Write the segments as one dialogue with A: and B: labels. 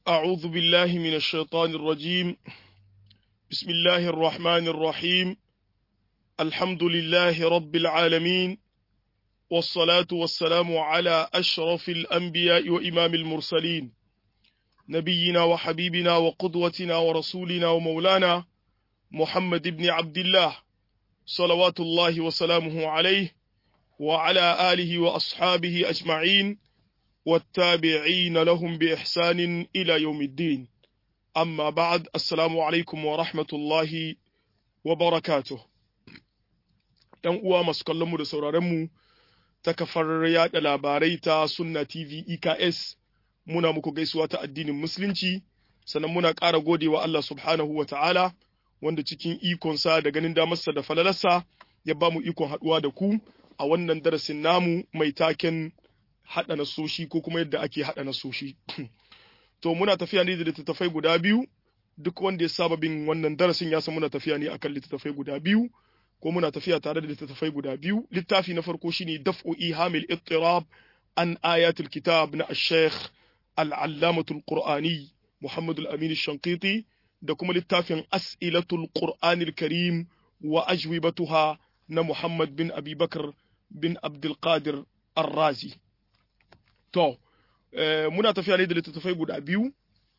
A: أعوذ بالله من الشيطان الرجيم بسم الله الرحمن الرحيم الحمد لله رب العالمين والصلاة والسلام على أشرف الأنبياء وإمام المرسلين نبينا وحبيبنا وقدوتنا ورسولنا ومولانا محمد بن عبد الله صلوات الله وسلامه عليه وعلى آله وأصحابه أجمعين والتابعين لهم بإحسان إلى يوم الدين أما بعد السلام عليكم ورحمة الله وبركاته ‘Yan uwa masu kallonmu da sauraronmu ta kafar yaɗa labarai ta Sunna TV EKS muna muku gaisuwa ta addinin Musulunci, sannan muna ƙara godewa Allah subhanahu wa ta'ala wanda cikin ikonsa da ganin damarsa da falalarsa ya ba mu ikon haɗuwa da ku a wannan darasin namu mai taken haɗa nasoshi ko kuma yadda ake haɗa nasoshi. to muna tafiya ne da littattafai guda biyu, duk wanda ya saba bin wannan darasin ya san muna tafiya ne akan littattafai guda biyu, ko muna tafiya tare da littattafai guda biyu. Littafi na farko shine daf'u ihamil ittirab an ayatul kitab na ash-shaykh al-allamatul qur'ani Muhammad al-Amin shankiti da kuma littafin as'ilatul qur'anil karim wa ajwibatuha na Muhammad bin Abi Bakar bin Abdul Qadir Ar-Razi. To, muna tafiya ne da littattafai guda biyu,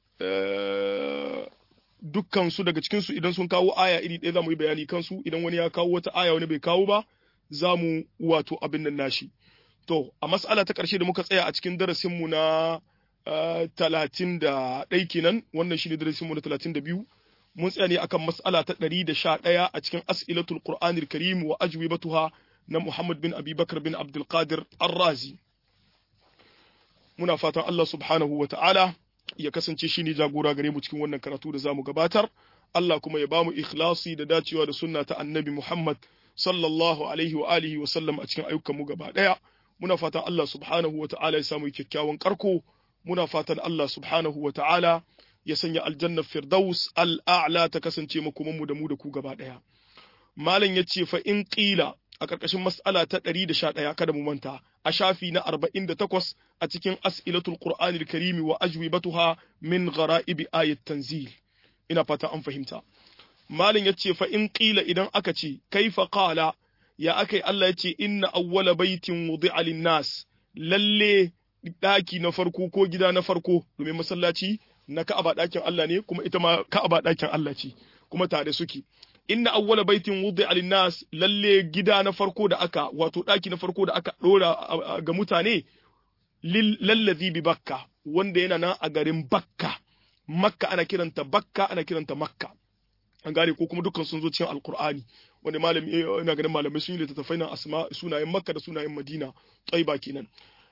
A: dukkansu daga cikinsu idan sun kawo aya iri ɗaya za mu yi bayani kansu, idan wani ya kawo wata aya wani bai kawo ba, za mu wato abin nan nashi. To, a mas'ala ta ƙarshe da muka tsaya a cikin darasinmu na talatin da ɗai kenan, wannan shi ne darasinmu na talatin da biyu, mun tsaya ne akan mas'ala ta ɗari da sha ɗaya a cikin as'ilatul Qur'anil Karim wa ajwibatuha na Muhammad bin Abi Bakar bin Abdul Qadir Ar-Razi. muna fatan Allah subhanahu wa ta'ala ya kasance shi ne jagora gare mu cikin wannan karatu da zamu gabatar, Allah kuma ya bamu ikhlasi da dacewa da sunna ta annabi Muhammad sallallahu alaihi wa alihi wa sallam a cikin ayyukanmu gaba ɗaya. Muna fatan Allah subhanahu wa ta'ala ya samu kyakkyawan karko, muna fatan Allah subhanahu wa ta'ala ya sanya aljannar Firdaus al'a'la ta kasance makomanmu da mu da ku gaba ɗaya. Malam ya ce fa in ƙila a ƙarƙashin mas'ala ta ɗari da sha ɗaya kada mu manta a shafi na arba'in da takwas a cikin as'ilatul qur'anil karimi wa ajwibatuha min ghara'ibi ayat tanzil ina fata an fahimta malin yace fa in qila idan aka ce kaifa qala ya akai Allah yace inna awwala baitin wudi'a lin-nas lalle daki na farko ko gida na farko domin masallaci na Ka'aba dakin Allah ne kuma ita ma Ka'aba dakin Allah ce kuma tare suke inna awwala baitin wudi'a lin-nas lalle gida na farko da aka wato daki na farko da aka dora ga mutane lallazi bi bakka wanda yana nan a garin bakka makka ana kiranta bakka ana kiranta makka an gane ko kuma dukkan sun zo cikin alqur'ani wanda malami ina ganin malamai sun yi littattafai nan asma sunayen makka da sunayen madina tsaiba kenan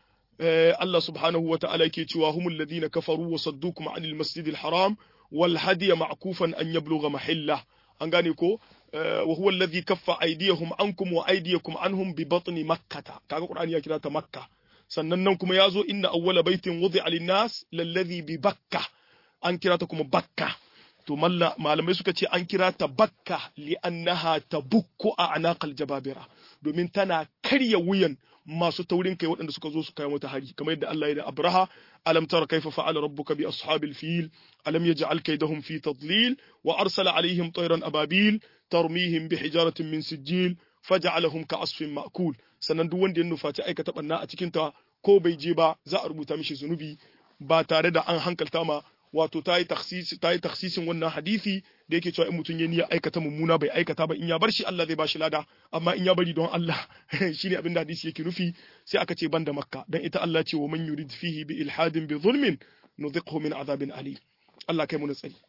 A: Allah subhanahu wa ta'ala yake cewa humul ladina kafaru wa saddukum anil masjidil haram wal hadiya ma'kufan an yablugha mahillah an gane ko wa huwa alladhi kaffa aydiyahum ankum wa aydiyakum anhum bi batni makkah kaga qur'ani ya kira ta makka sannan nan kuma yazo inna awwala baitin wudi'a lin-nas lalladhi bi bakka an kira ta kuma bakka to malamai suka ce an kira ta bakka li'annaha tabukku a anaqal jababira domin tana karya wuyan masu taurin kai waɗanda suka zo su kai mata hari kamar yadda Allah ya da Abraha alam tara kaifa fa'ala rabbuka bi ashabil fil alam yaj'al kaydahum fi tadlil wa arsala alaihim tayran ababil tarmihim bi hijaratin min sijil faj'alahum ka'asfin ma'kul sannan duk wanda ya nufaci aikata banna a cikin ta ko bai je ba za a rubuta mishi zunubi ba tare da an hankalta ma wato ta yi taksisin wannan hadisi da yake cewa in mutum ya niyya aikata mummuna bai aikata ba in ya bar shi Allah zai ba shi lada amma in ya bari don Allah shine abin da hadisi yake nufi sai aka ce banda makka dan ita Allah ce wa man yurid fihi bi ilhadin bi zulmin nudhiqhu min azabin ali Allah kai mu na tsari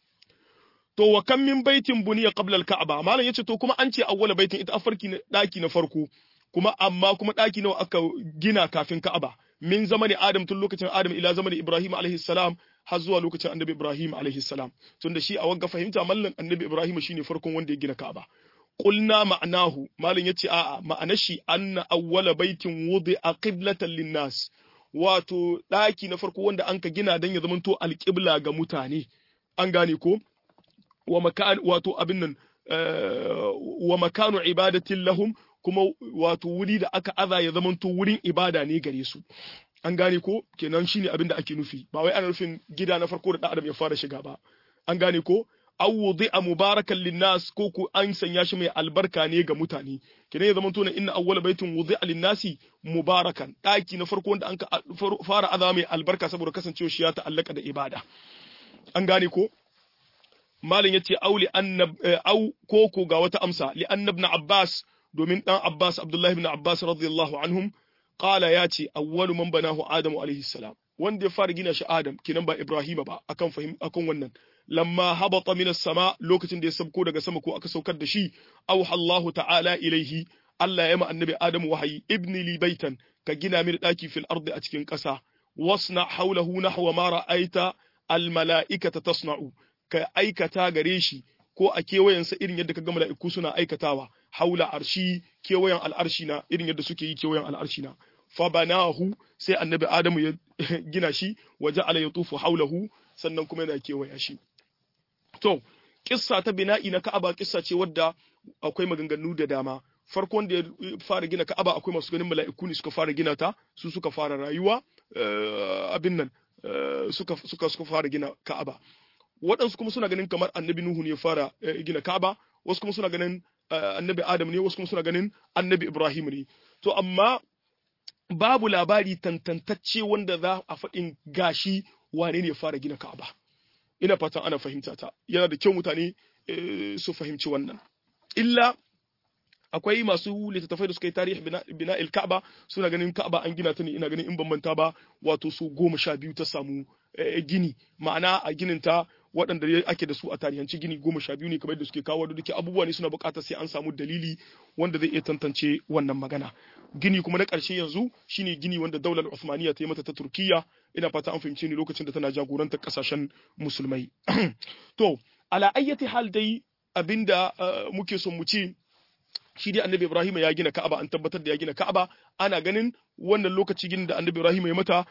A: to wa kam min baitin buniya qabla al-ka'ba malam yace to kuma an ce awwala baitin ita afarki na daki na farko kuma amma kuma daki nawa aka gina kafin ka'aba min zamani adam tun lokacin adam ila zamani ibrahim alaihi salam har zuwa lokacin annabi ibrahim alaihi salam tunda shi a wanga fahimta mallan annabi ibrahim shine farkon wanda ya gina ka'aba qulna ma'nahu malam yace a'a ma'anar shi anna awwala baitin wudi'a qiblatan linnas wato daki na farko wanda anka gina dan ya zamanto alqibla ga mutane an gane ko wa makan wato abin nan wa makanu ibadatin lahum kuma wato wuri da aka aza ya zamanto wurin ibada ne gare su an gane ko kenan shine abin da ake nufi ba wai ana nufin gida na farko da dan adam ya fara shiga ba an gane ko aw wudi'a mubarakan linnas ko ku an sanya shi mai albarka ne ga mutane kenan ya zama tona inna awwala baitin wudi'a linnasi mubarakan daki na farko wanda an fara azama mai albarka saboda kasancewa shi ya ta'allaka da ibada an gane ko malin yace auli annab au koko ga wata amsa li annab ibn abbas domin dan abbas abdullahi ibn abbas radiyallahu anhum qala yace awwalu man banahu adamu alaihi salam wanda ya fara gina shi adam kinan ba ibrahima ba akan fahim akan wannan lamma habata min sama lokacin da ya sabko daga sama ko aka saukar da shi auha Allahu ta'ala ilaihi Allah ya ma annabi adamu wahayi ibni li baitan ka gina mini daki fil ardi a cikin ƙasa wasna hawlahu nahwa ma ra'aita al mala'ikata tasna'u ka aikata gare shi ko a kewayensa irin yadda ka ga mala'iku suna aikatawa haula arshi kewayen al'arshi na irin yadda suke yi kewayen al'arshi na fa banahu sai annabi adamu ya gina shi waje ala ya tufu haulahu sannan kuma yana kewaya shi to kissa ta bina'i na ka'aba kissa ce wadda akwai maganganu da dama farkon da ya fara gina ka'aba akwai masu ganin mala'iku ne suka fara gina ta su suka fara rayuwa abin nan suka suka suka fara gina ka'aba waɗansu kuma suna ganin kamar annabi Nuhu ne ya fara gina Ka'aba, wasu kuma suna ganin annabi Adam ne, wasu kuma suna ganin annabi Ibrahim ne. To amma babu labari tantantacce wanda za a faɗin gashi wane ne ya fara gina Ka'aba. Ina fatan ana fahimta ta. Yana da kyau mutane su fahimci wannan. Illa akwai masu littattafai da suka yi tarihi bina il Ka'aba suna ganin Ka'aba an gina ta ne ina ganin in ban manta ba wato su goma sha biyu ta samu gini ma'ana a ginin ta waɗanda ake da su a tarihanci gini goma sha biyu ne kamar da suke kawo da duke abubuwa ne suna buƙatar sai an samu dalili wanda zai iya tantance wannan magana gini kuma na ƙarshe yanzu shine gini wanda daular Uthmaniyya ta yi mata ta Turkiyya ina fata an fahimce ni lokacin da tana jagorantar ƙasashen musulmai to ala ayyati hal dai abinda muke son mu ce shi dai annabi Ibrahim ya gina Ka'aba an tabbatar da ya gina Ka'aba ana ganin wannan lokaci ginin da annabi Ibrahim ya mata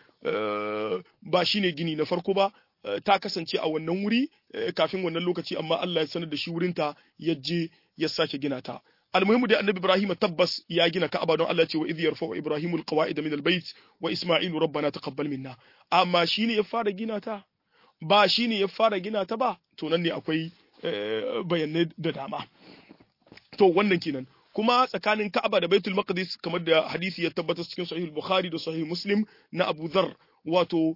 A: ba shine gini na farko ba ta kasance a wannan wuri kafin wannan lokaci amma Allah ya sanar da shi wurinta ya je ya sake gina ta almuhimu da annabi Ibrahim tabbas ya gina Ka'aba don Allah ce wa idh yarfa'u Ibrahimu alqawa'ida min albayt wa Isma'ilu rabbana taqabbal minna amma shine ya fara gina ta ba shine ya fara gina ta ba to nan ne akwai bayanai da dama to wannan kenan kuma tsakanin Ka'aba da Baitul Maqdis kamar da hadisi ya tabbatar cikin Sahih Bukhari da Sahih Muslim na Abu Dharr wato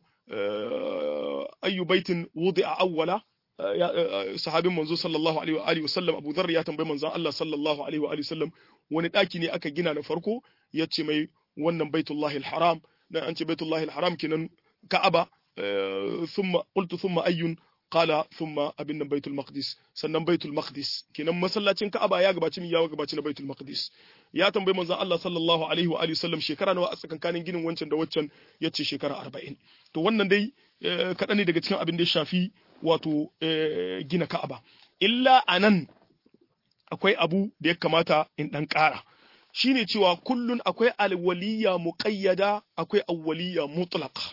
A: ayyu baitin wudi'a awwala sahabin manzo sallallahu alaihi wa alihi wasallam Abu Dharr ya tambayi manzon Allah sallallahu alaihi wa alihi wasallam wani daki ne aka gina na farko yace mai wannan Baitullahil Haram dan an ce Baitullahil Haram kenan Ka'aba thumma qultu thumma ayyun qala thumma abin nan baitul maqdis sannan baitul maqdis kenan masallacin ka'aba ya gabaci min ya gabaci na baitul maqdis ya tambayi manzon Allah sallallahu alaihi wa alihi sallam shekara nawa a tsakankanin ginin wancan da waccan yace shekara 40 to wannan dai kaɗan ne daga cikin abin da ya shafi wato gina ka'aba illa anan akwai abu da ya kamata in dan ƙara shine cewa kullun akwai alwaliya muqayyada akwai awwaliya mutlaqa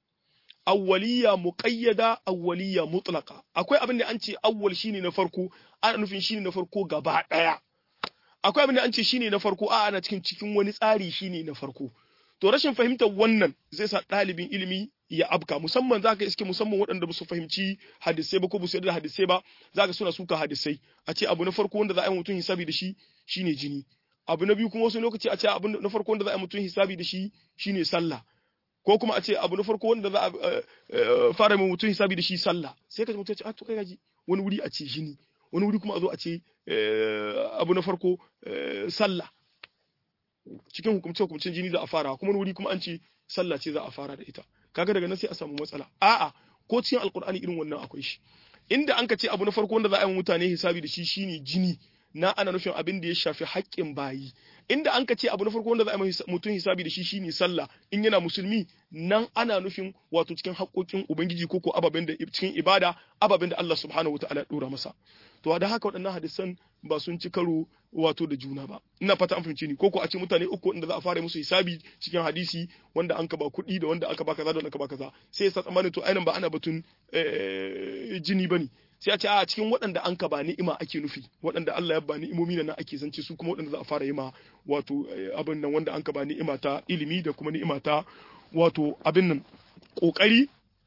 A: awwaliya muqayyada awwaliya mutlaqa akwai abin da an ce awwal shine na farko ana nufin shine na farko gaba daya akwai abin da an ce shine na farko a ana cikin cikin wani tsari shine na farko to rashin fahimtar wannan zai sa ɗalibin ilimi ya abka musamman za ka iske musamman waɗanda ba su fahimci hadisai ba ko ba su yarda da hadisai ba za ka suna suka hadisai a ce abu na farko wanda za a yi mutum hisabi da shi shine jini abu na biyu kuma wasu lokaci a ce abu na farko wanda za a yi mutum hisabi da shi shine sallah ko kuma a ce abu na farko wanda za a fara mai mutum hisabi da shi sallah sai ka ji mutum ya ce a to kai gaji wani wuri a ce jini wani wuri kuma a zo a ce abu na farko sallah cikin hukumce hukumcin jini za a fara kuma wani wuri kuma an ce sallah ce za a fara da ita kaga daga nan sai a samu matsala a'a ko cikin alkur'ani irin wannan akwai shi inda an ka ce abu na farko wanda za a yi mutane hisabi da shi shine jini na ana nufin abin da ya shafi haƙƙin bayi inda an ka ce abu na farko wanda za a yi mutum hisabi da shi shine sallah in yana musulmi nan ana nufin wato cikin haƙƙoƙin ubangiji ko ko ababen da cikin ibada ababen da Allah subhanahu wataala ya dora masa to da haka waɗannan hadisan ba sun ci karo wato da juna ba ina fata an fahimce ni ko ko a ce mutane uku inda za a fara musu hisabi cikin hadisi wanda an ka ba kuɗi da wanda aka ba kaza da wanda aka ba kaza sai ya sa tsammanin to ainihin ba ana batun jini bane sai a ce a cikin waɗanda an ka ba ni'ima ake nufi waɗanda Allah ya ba ni'imomi nan ake zance su kuma waɗanda za a fara yi ma wato abin nan wanda an ka ba ni'ima ta ilimi da kuma ni'ima ta wato abin nan kokari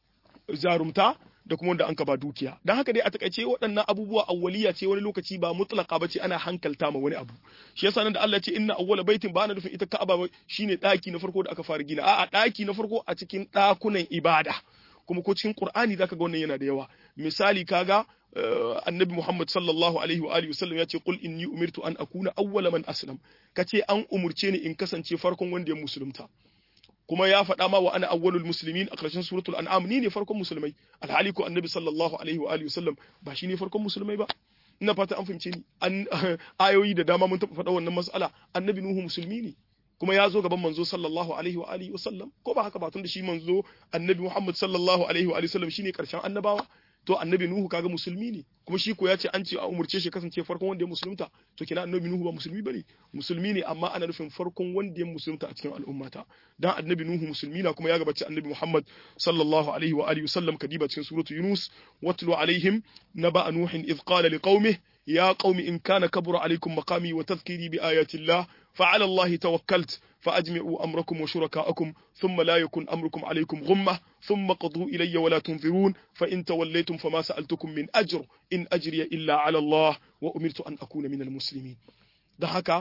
A: zarumta da kuma wanda an ka ba dukiya dan haka dai a takaice waɗannan abubuwa awwaliya ce wani lokaci ba mutlaka bace ana hankalta ma wani abu shi yasa nan da Allah ce inna awwala baitin ba na nufin ita Ka'aba shine daki na farko da aka fara gina a'a daki na farko a cikin dakunan ibada kuma ko cikin Qur'ani zaka ga wannan yana da yawa misali kaga annabi Muhammad sallallahu alaihi wa alihi wasallam ya ce qul inni umirtu an akuna awwala man aslam kace an umurce ni in kasance farkon wanda ya musulunta kuma ya faɗa ma wa ana awwalul muslimin a ƙarshen suratul an'am ni ne farkon musulmai alhali ko annabi sallallahu alaihi wa alihi wasallam ba shi ne farkon musulmai ba ina fata an fahimce ni an ayoyi da dama mun taɓa faɗa wannan mas'ala annabi nuhu musulmi ne kuma ya zo gaban manzo sallallahu alaihi wa alihi wasallam ko ba haka ba tun da shi manzo annabi muhammad sallallahu alaihi wa alihi wasallam shine ƙarshen annabawa to annabi nuhu kaga musulmi ne kuma shi ko ya ce an ce a umurce shi kasance farkon wanda ya musulunta to kina annabi nuhu ba musulmi bane musulmi ne amma ana nufin farkon wanda ya musulunta a cikin al'ummata dan annabi nuhu musulmi na kuma ya gabaci annabi muhammad sallallahu alaihi wa alihi wasallam kadiba cikin suratu yunus watlu alaihim naba nuhin idh qala liqaumihi يا قوم إن كان كبر عليكم مقامي وتذكيري بآيات الله فعلى الله توكلت فأجمعوا أمركم وشركاءكم ثم لا يكن أمركم عليكم غمة ثم قضوا إلي ولا تنظرون فإن توليتم فما سألتكم من أجر إن أجري إلا على الله وأمرت أن أكون من المسلمين da haka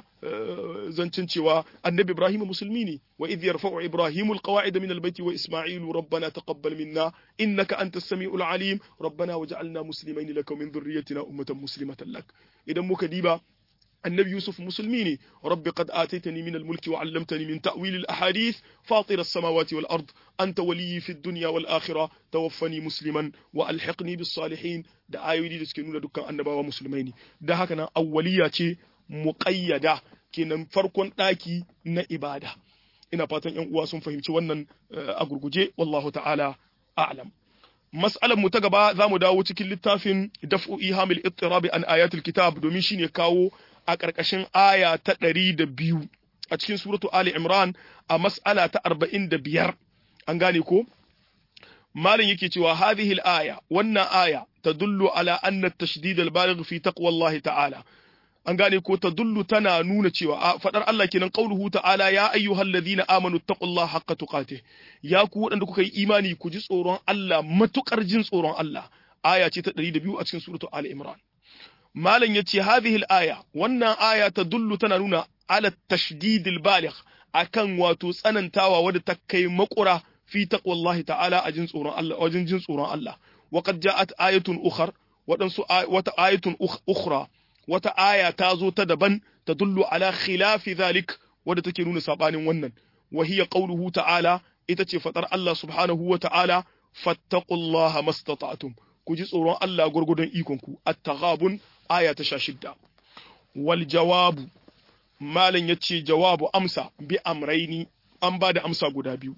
A: zancin cewa annabi Ibrahim musulmi ne wa idh yarfa'u Ibrahim alqawa'id min albayti wa Isma'il rabbana taqabbal minna innaka antas samiul alim rabbana waj'alna muslimain laka min dhurriyyatina ummatan muslimatan lak idan muka diba النبي يوسف مسلميني رب قد آتيتني من الملك وعلمتني من تأويل الأحاديث فاطر السماوات والأرض أنت ولي في الدنيا والآخرة توفني مسلما وألحقني بالصالحين da ayoyi da suke nuna dukkan annabawa musulmai ne da haka nan awwaliya ce muƙayyada kenan farkon ɗaki na ibada ina fatan yan uwa sun fahimci wannan a gurguje wallahu ta'ala a'lam mas'alar mu ta gaba za mu dawo cikin littafin daf'u ihamil ittirabi an ayatul kitab domin shine kawo a ƙarƙashin aya ta ɗari da biyu a cikin suratu ali imran a mas'ala ta arba'in da biyar an gane ko malin yake cewa hadhihi al-aya wannan aya tadullu ala anna at-tashdid al-baligh fi taqwa Allah ta'ala an gane ko tadullu tana nuna cewa fadar Allah kenan qauluhu ta'ala ya ayyuhalladhina amanu taqullaha haqqa tuqatih ya ku wadanda kuka yi imani ku ji tsoron Allah matukar jin tsoron Allah aya ce ta 102 a cikin suratu Ali Imran malam yace hadhihi al-aya wannan aya tadullu tana nuna ala tashdid al-baligh akan wato tsanantawa wadda ta kai makura fi taqwallahi ta'ala a jin tsoron Allah wajen jin tsoron Allah wa qad ja'at ayatun ukhra wadansu wata ayatun ukhra wata aya ta zo ta daban ta dullu ala khilafi zalik wadda take nuna sabanin wannan wa hiya qawluhu ta'ala ita ce fadar Allah subhanahu wa ta'ala fattaqullaha mastata'tum ku ji tsoron Allah gurgudun ikon ku at-taghabun aya ta 16 wal jawabu malan yace jawabu amsa bi amraini an ba da amsa guda biyu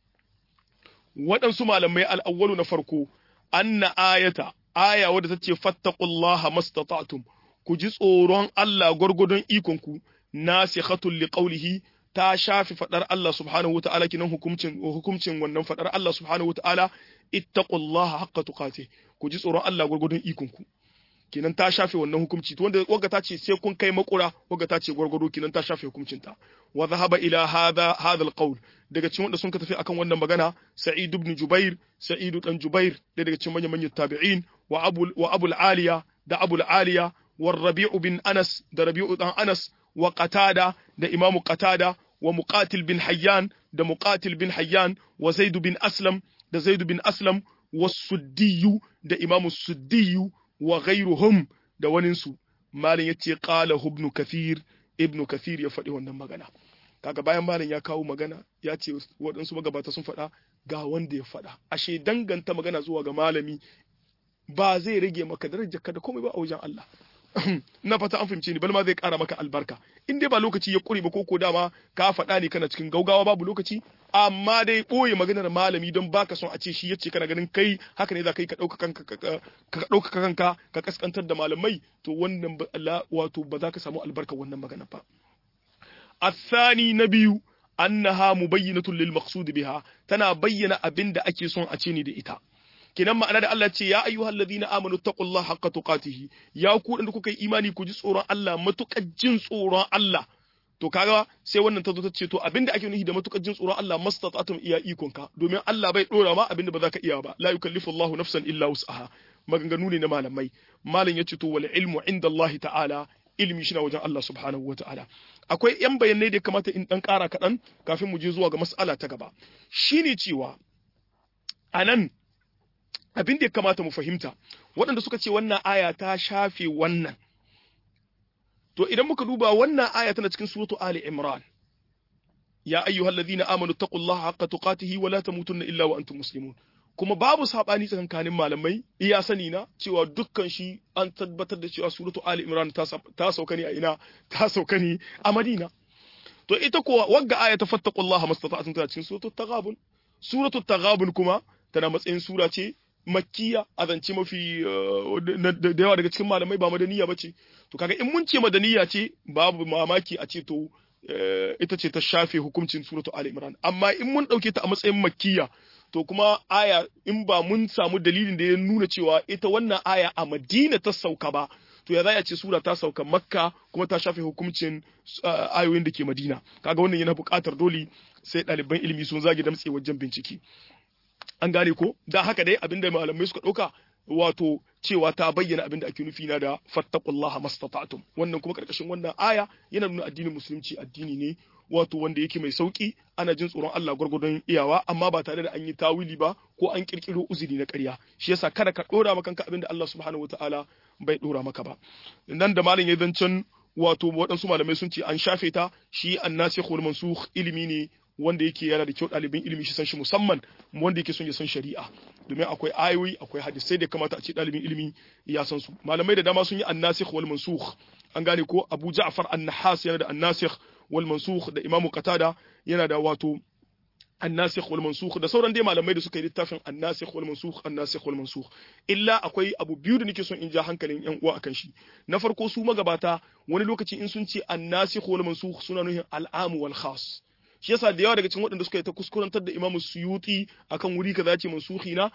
A: waɗansu malamai al'awwalu na farko anna ayata aya wadda ta ce fattaqullaha mastata'tum ku ji tsoron Allah gwargwadon ikonku nasikhatul liqaulihi ta shafi fadar Allah subhanahu wata'ala kinan hukuncin hukuncin wannan fadar Allah subhanahu wata'ala ittaqullaha haqqa tuqatih ku ji tsoron Allah gwargwadon ikonku kinan ta shafe wannan hukunci to wanda wagga ta ce sai kun kai makura wagga ta ce gwargwado kinan ta shafe hukuncin ta wa dhahaba ila hadha hadha alqawl daga cikin wanda sun ka tafi akan wannan magana sa'id ibn jubair sa'id dan jubair daga cikin manyan manyan tabi'in wa abul wa abul aliya da abul aliya والربيع بن أنس ده ربيع بن أنس وقتادة ده إمام قتادة ومقاتل بن حيان ده مقاتل بن حيان وزيد بن أسلم ده زيد بن أسلم والسدي ده إمام السدي وغيرهم ده وننسو مالن يتي قاله ابن كثير ابن كثير يفدي wannan magana kaga bayan malam ya kawo magana ya ce waɗansu magabata sun faɗa ga wanda ya faɗa ashe danganta magana zuwa ga malami ba zai rage maka darajar ka da komai ba a wajen Allah na fata an fahimce ni bal ma zai kara maka albarka in dai ba lokaci ya kure ba ko ko dama ka faɗa ne kana cikin gaugawa babu lokaci amma dai ɓoye maganar malami don baka son a ce shi yace kana ganin kai haka ne za ka yi ka ɗauka kanka ka ɗauka kanka ka kaskantar da malamai to wannan wato ba za ka samu albarka wannan magana ba الثاني نبي أنها مبينة للمقصود بها تنا بين أبن دا أكي صن أتيني دي إتا kenan ma'ana da Allah ce ya ayyuhal ladina amanu taqullaha haqqa tuqatihi ya ku da kuka yi imani ku ji tsoron Allah matukar jin tsoron Allah to kaga sai wannan ta zo ta ce to abinda ake nufi da matukar jin tsoron Allah mastata'tum iya ikonka domin Allah bai dora ma abinda ba za ka iya ba la yukallifu Allahu nafsan illa wus'aha maganganu ne na malamai malam ya ce to wal ilmu inda Allah ta'ala ilimi shi na wajen Allah subhanahu wa ta'ala akwai yan bayanai da ya kamata in dan kara kaɗan kafin mu je zuwa ga mas'ala ta gaba shine cewa anan abin da ya kamata mu fahimta waɗanda suka ce wannan aya ta shafe wannan to idan muka duba wannan aya tana cikin suratu ali imran ya ayyuhal ladhina amanu taqullaha haqqa tuqatihi wa la tamutunna illa wa antum muslimun kuma babu sabani tsakankanin malamai iya sani na cewa dukkan shi an tabbatar da cewa suratu ali imran ta sauka ne a ina ta sauka ne a madina to ita kuwa wagga aya ta fattaqullaha mastata'tum ta cikin suratu taghabun suratu taghabun kuma tana matsayin sura ce makkiya a zance mafi da yawa daga cikin malamai ba madaniya ba ce to kaga in mun ce madaniya ce babu mamaki a ce to ita ce ta shafe hukuncin suratu ali imran amma in mun dauke ta a matsayin makkiya to kuma aya in ba mun samu dalilin da ya nuna cewa ita wannan aya a madina ta sauka ba to ya za a ce sura ta sauka makka kuma ta shafe hukuncin ayoyin da ke madina kaga wannan yana buƙatar dole sai ɗaliban ilimi sun zage damtse wajen bincike an gane ko da haka dai abinda malamai suka ɗauka wato cewa ta bayyana abinda ake nufi na da fattaqullaha mastata'tum wannan kuma karkashin wannan aya yana nuna addinin musulunci addini ne wato wanda yake mai sauki ana jin tsoron Allah gwargwadon iyawa amma ba tare da an yi tawili ba ko an kirkiro uzuri na ƙarya shi yasa kada ka dora maka kanka abinda Allah subhanahu wataala bai dora maka ba nan da malam ya zancen wato waɗansu malamai sun ce an shafe ta shi annasikh wal mansukh ilimi ne wanda yake yana da kyau ɗalibin ilimi shi san shi musamman wanda yake son ya san shari'a domin akwai ayoyi akwai hadisai da kamata a ce ɗalibin ilimi ya san su malamai da dama sun yi annasikh wal mansukh an gane ko Abu Ja'far an-Nahas yana da annasikh wal mansukh da Imam Qatada yana da wato annasikh wal mansukh da sauran dai malamai da suka yi littafin annasikh wal mansukh annasikh wal mansukh illa akwai abu biyu da nake son in ja hankalin yan uwa akan shi na farko su magabata wani lokaci in sun ce annasikh wal mansukh suna nuhin al'amu wal khas shi yasa da yawa daga cikin waɗanda suka yi ta kuskurantar da Imam Suyuti akan wuri kaza ce mansuhi na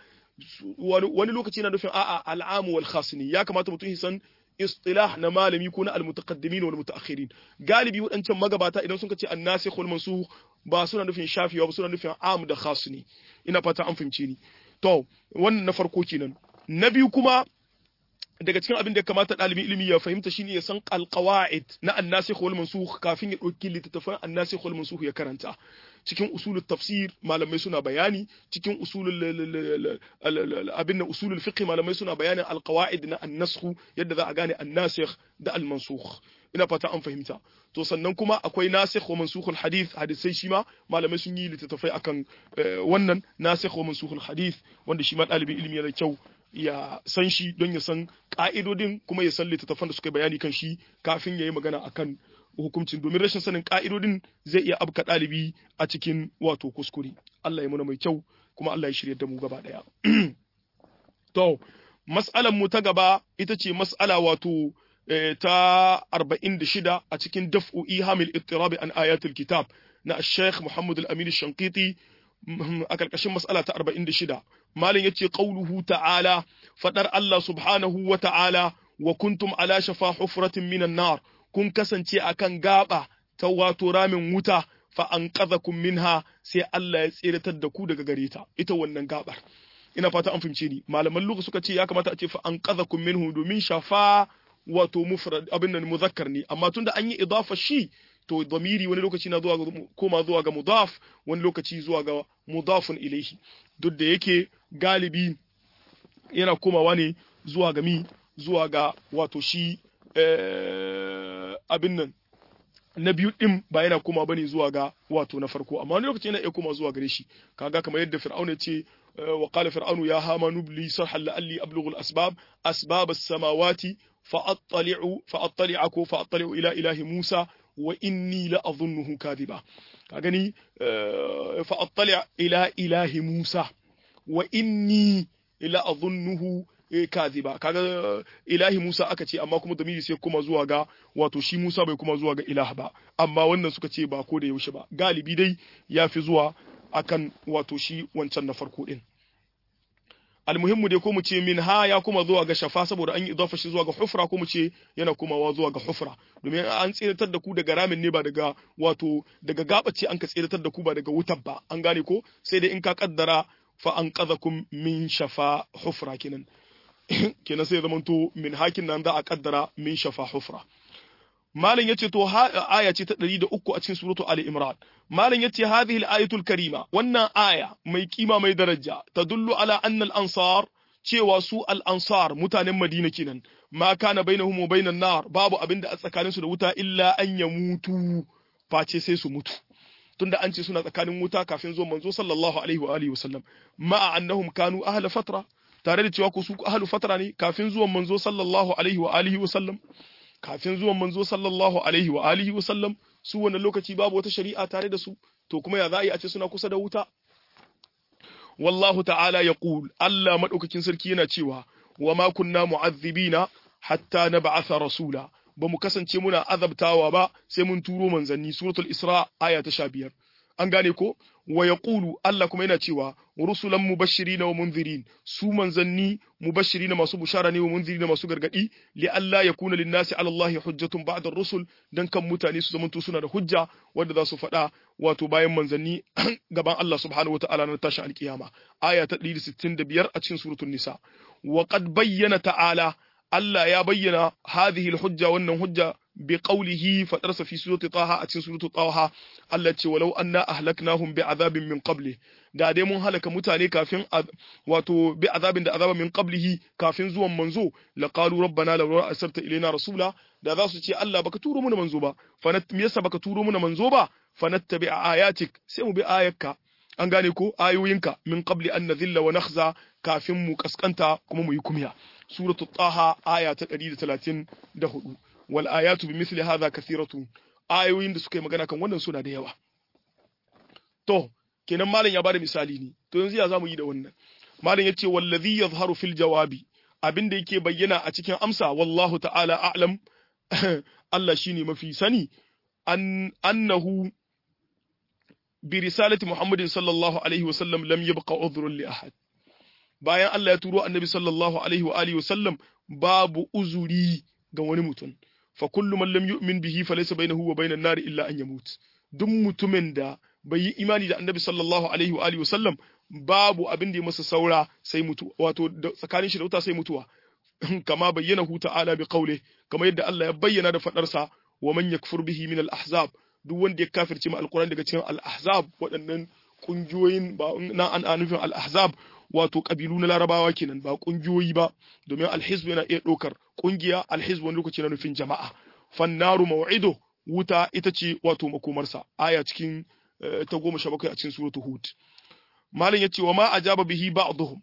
A: wani lokaci na nufin a'a al'amu wal khas ne ya kamata mutum ya san istilah na malami ko na almutaqaddimin wal mutaakhirin galibi waɗancan magabata idan sun ce annasikh wal mansukh ba suna nufin shafiwa ba suna nufin am da khas ne ina fata an fahimce ni to wannan na farko kenan na biyu kuma daga cikin abin da ya kamata ɗalibin ilimi ya fahimta shine ya san alqawaid na annasikh wal mansukh kafin ya ɗauki littattafan annasikh wal mansukh ya karanta cikin usulul tafsir malamai suna bayani cikin usulul abin da usulul fiqh malamai suna bayanin alqawaid na annasakh yadda za a gane annasikh da almansukh ina fata an fahimta to sannan kuma akwai nasikh wa mansukhul hadith hadisai shi ma malamai sun yi littattafai akan wannan nasikh wa mansukhul hadith wanda shi ma ɗalibin ilimi yana kyau ya san shi don ya san ka'idodin kuma ya san littattafan da suka bayani kan shi kafin ya yi magana akan hukuncin domin rashin sanin ka'idodin zai iya abka ɗalibi a cikin wato kuskure Allah ya muna mai kyau kuma Allah ya shirya da mu gaba ɗaya to mas'alan mu ta gaba ita ce mas'ala wato ta 46 a cikin daf'u ihamil ittirabi an ayatul kitab na Sheikh Muhammad Al-Amin Shankiti a karkashin mas'ala ta 46 malin yace qauluhu ta'ala fadar Allah subhanahu wa ta'ala wa kuntum ala shafa hufratin minan nar kun kasance akan gaba ta wato ramin wuta fa anqadhakum minha sai Allah ya tsiratar da ku daga gare ta ita wannan gabar ina fata an fahimce ni malaman lugha suka ce ya kamata a ce fa anqadhakum minhu domin shafa wato mufrad abin nan muzakkar ne amma tunda an yi idafa shi to damiri wani lokaci na zuwa koma zuwa ga mudaf wani lokaci zuwa ga mudafun ilaihi duk da yake galibi yana komawa ne zuwa ga mi zuwa ga wato shi abin nan na biyu din ba yana koma bane zuwa ga wato na farko amma wani lokaci yana iya koma zuwa gare shi kaga kamar yadda fir'auna ya ce wa qala fir'aunu ya hamanu li sarhan la'alli ablughu al-asbab asbab as-samawati fa'attali'u fa'attali'aku fa'attali'u ila ilahi Musa wa inni la adhunnuhu kadhiba ka gani fa'attali' ila ilahi Musa wa inni la adhunnuhu kadhiba kaga ilahi Musa aka ce amma kuma damiri sai kuma zuwa ga wato shi Musa bai kuma zuwa ga ilah ba amma wannan suka ce ba ko da yaushe ba galibi dai yafi zuwa akan wato shi wancan na farko din almuhimmu dai ko mu ce min ha ya kuma zuwa ga shafa saboda an yi idafa shi zuwa ga hufra ko mu ce yana komawa zuwa ga hufra domin an tsiratar da ku daga ramin ne ba daga wato daga gabace an ka tsiratar da ku ba daga wutar ba an gane ko sai dai in ka kaddara fa an qadhakum min shafa hufra kenan kenan sai zamanto min hakin nan za a kaddara min shafa hufra malam yace to aya ce ta 103 a cikin suratu ali imran malam yace hadhihi al-ayatul karima wannan aya mai kima mai daraja tadullu ala anna al-ansar cewa su al-ansar mutanen madina kenan ma kana bainahum wa bainan nar babu abinda a tsakanin su da wuta illa an ya mutu face sai su mutu tunda an ce suna tsakanin wuta kafin zuwan manzo sallallahu alaihi wa alihi wasallam ma'a annahum kanu ahla fatra tare da cewa ku su ahlu fatra ne kafin zuwan manzo sallallahu alaihi wa alihi wasallam kafin zuwan manzo sallallahu alaihi wa alihi wa sallam su wannan lokaci babu wata shari'a tare da su to kuma ya za a yi a ce suna kusa da wuta wallahu ta'ala ya qul Allah madaukakin sarki yana cewa wa ma kunna mu'azzibina hatta nab'atha rasula ba mu kasance muna azabtawa ba sai mun turo manzanni suratul isra aya ta 15 an gane ko wa yaqulu Allah kuma yana cewa rusulan mubashirin wa munzirin su manzanni mubashirin masu bushara ne wa munzirin masu gargadi li Allah yakuna linnasi ala Allah hujjatun ba'da rusul dan kan mutane su zamanto suna da hujja wanda za su faɗa wato bayan manzanni gaban Allah subhanahu wataala na tashi alkiyama aya ta 165 a cikin suratul nisa wa qad bayyana ta'ala Allah ya bayyana hadhihi alhujja wannan hujja bi qawlihi fadarsa fi surati taha a cikin surati taha Allah ce walau anna ahlaknahum bi azabin min qabli da dai mun halaka mutane kafin wato bi azabin da azaba min qablihi kafin zuwan manzo laqalu rabbana law arsalta ilaina rasula da za su ce Allah baka turo mana manzo ba fa me yasa baka turo mana manzo ba fa nattabi ayatik sai mu bi ayakka an gane ko ayoyinka min qabli an nadhilla wa nakhza kafin mu kaskanta kuma mu yi kumya suratul taha aya ta 134 wal ayatu bi misli hadha kathiratu ayoyin da suka yi magana kan wannan suna da yawa to kenan malam ya bada misali ne to yanzu ya zamu yi da wannan malam yace wallazi yazharu fil jawabi abin da yake bayyana a cikin amsa wallahu ta'ala a'lam Allah shine mafi sani an annahu bi risalati Muhammadin sallallahu alaihi wasallam lam yabqa udhrun li ahad bayan Allah ya turo annabi sallallahu alaihi wa alihi wasallam babu uzuri ga wani mutum fa kullu man lam yu'min bihi falaysa bainahu wa bainan nar illa an yamut duk mutumin da bai yi imani da annabi sallallahu alaihi wa alihi wasallam babu abin da ya masa saura sai mutu wato tsakanin shi da wuta sai mutuwa kama bayyana hu ta'ala bi qawli kama yadda Allah ya bayyana da fadarsa wa man yakfur bihi min al-ahzab duk wanda ya kafirce ma alquran daga cikin al-ahzab waɗannan kungiyoyin ba na an nufin al-ahzab wato kabilu na larabawa kenan ba kungiyoyi ba domin alhizb yana iya ɗaukar kungiya alhizb wani lokaci na nufin jama'a fannaru maw'ido wuta ita ce wato makomarsa aya cikin ta goma sha bakwai a cikin suratu hud malam yace wa ma ajaba bihi ba'dhum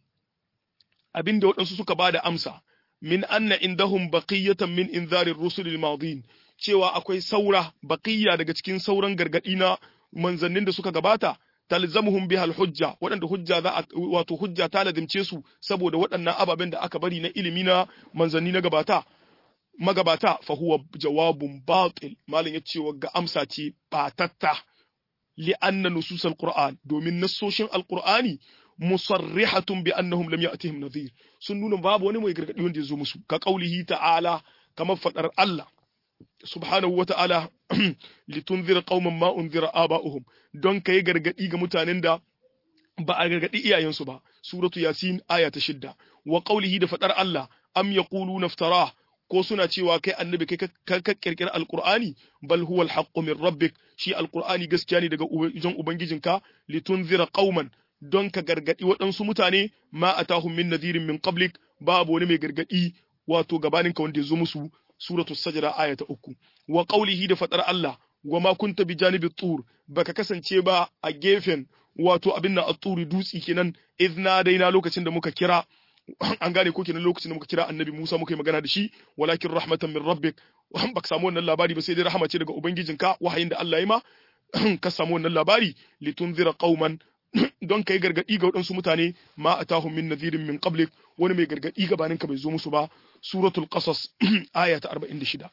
A: abinda waɗansu suka bada amsa min anna indahum baqiyatan min inzarir rusul al-madin cewa akwai saura baqiya daga cikin sauran gargadi na manzannin da suka gabata talzamuhum biha al-hujja waɗanda hujja za wato hujja ta lazimce su saboda waɗannan ababen da aka bari na ilimi na manzanni na gabata magabata fa huwa jawabun batil malam yace ga amsa ce batatta li anna nusus al-qur'an domin nassoshin al-qur'ani musarrihatun bi annahum lam ya'tihim nadhir sun nuna babu wani mai gargadi wanda ya zo musu ka qaulihi ta'ala kamar fadar Allah subhanahu wa ta'ala litunzira qauman ma unzira aba'uhum don kai gargadi ga mutanen da ba a gargadi iyayensu ba suratu yasin aya ta shidda wa qaulihi da fadar Allah am yaquluna iftara ko suna cewa kai annabi kai ka kirkira alqur'ani bal huwa alhaqqu min rabbik shi alqur'ani gaskiya ne daga wajen ubangijinka litunzira qauman don ka gargadi waɗansu mutane ma atahum min nadhirin min qablik babu wani mai gargadi wato gabaninka wanda ya zo musu suratul sajda aya ta uku wa qaulihi da fadar Allah wa ma kunta bi janibi tur baka kasance ba a gefen wato abin nan at-turi dutsi kenan idna daina lokacin da muka kira an gane ko kenan lokacin da muka kira annabi Musa muka yi magana da shi walakin rahmatan min rabbik baka samu wannan labari ba sai dai rahama ce daga ubangijinka wahayin da Allah ya ma ka samu wannan labari litunzira qauman don kai gargadi ga waɗansu mutane ma atahum min nadhirin min qablik wani mai gargadi gabanin ka bai zo musu ba suratul qasas aya ta 46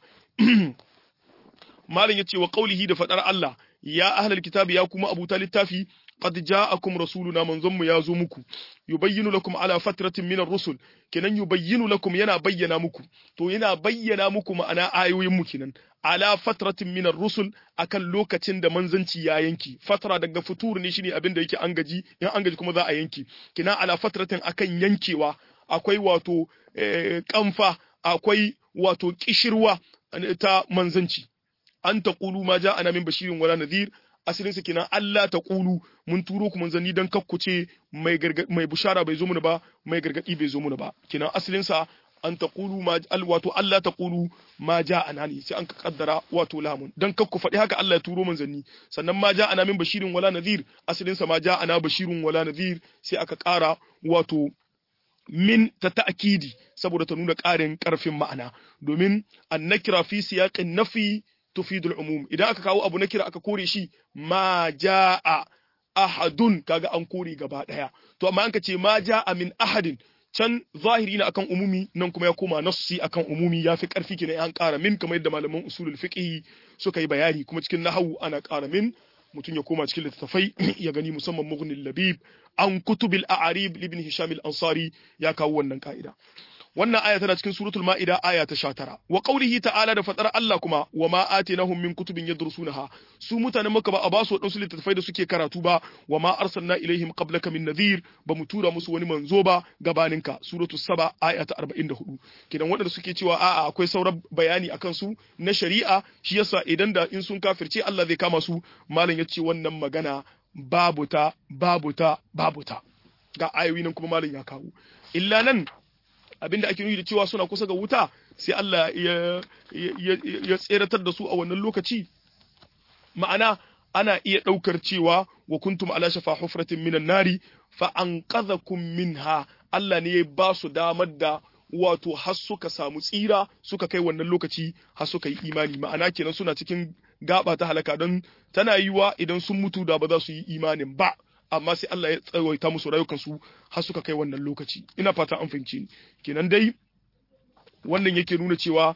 A: malam yace wa qaulihi da fadar Allah ya ahlal kitabi ya kuma abuta littafi qad ja'akum rasuluna manzon mu ya zo muku yubayyinu lakum ala fatratin min ar-rusul kenan yubayyinu lakum yana bayyana muku to yana bayyana muku ma'ana ayoyin mu kenan ala fatratin min ar-rusul akan lokacin da manzanci ya yanki fatra daga futur ne shine abin da yake an gaji in an gaji kuma za a yanki kenan ala fatratin akan yankewa akwai wato kamfa akwai wato kishirwa ta manzanci an taqulu ma ja'ana min bashirin wala nadhir asalin sa kenan Allah ta kulu mun turo ku manzanni dan kakkuce mai mai bushara bai zo mana ba mai gargadi bai zo mana ba kenan asalin sa an taqulu ma wato Allah ta kulu ma ja'ana ne sai an ka kaddara wato lamun dan kakku faɗi haka Allah ya turo manzanni sannan ma ja'ana min bashirin wala nadhir asalin sa ma ja'ana bashirun wala nadhir sai aka ƙara wato min ta ta'kidi saboda ta nuna ƙarin ƙarfin ma'ana domin annakira fi siyaqin nafi tufidul umum idan aka kawo abu na kira aka kore shi ma jaa ahadun kaga an kore gaba daya to amma an ka ce ma jaa min ahadin can zahiri na akan umumi nan kuma ya koma nassi akan umumi yafi karfi kenan an ƙara min kamar yadda malaman usulul fiqh suka yi bayani kuma cikin nahwu ana ƙara min mutum ya koma cikin littattafai ya gani musamman mughnil labib an kutubil a'arib ibn hisham al-ansari ya kawo wannan ka'ida wannan aya tana cikin suratul ma'ida aya ta 19 wa qawlihi ta'ala da fadar Allah kuma wa ma atinahum min kutubin yadrusunaha su mutanen maka ba a ba su wadansu littattafai da suke karatu ba wa ma arsalna ilaihim qablaka min nadhir ba mu tura musu wani manzo ba gabaninka suratul saba aya ta 44 kidan wadanda suke cewa a'a akwai sauran bayani akan su na shari'a shi yasa idan da in sun kafirce Allah zai kama su malam yace wannan magana babu ta babu ta babu ta ga ayoyi nan kuma malam ya kawo illa nan abinda ake nuni da cewa suna kusa ga wuta sai Allah ya ya tseratar da su a wannan lokaci ma'ana ana iya ɗaukar cewa wa kuntum ala shafa hufratin minan nari fa anqadhakum minha Allah ne ya ba su damar da wato har suka samu tsira suka kai wannan lokaci har suka yi imani ma'ana kenan suna cikin gaba ta halaka don tana yiwa idan sun mutu da ba za su yi imanin ba amma sai Allah ya tsawaita musu rayukansu har suka kai wannan lokaci ina fata an fahimci ni kenan dai wannan yake nuna cewa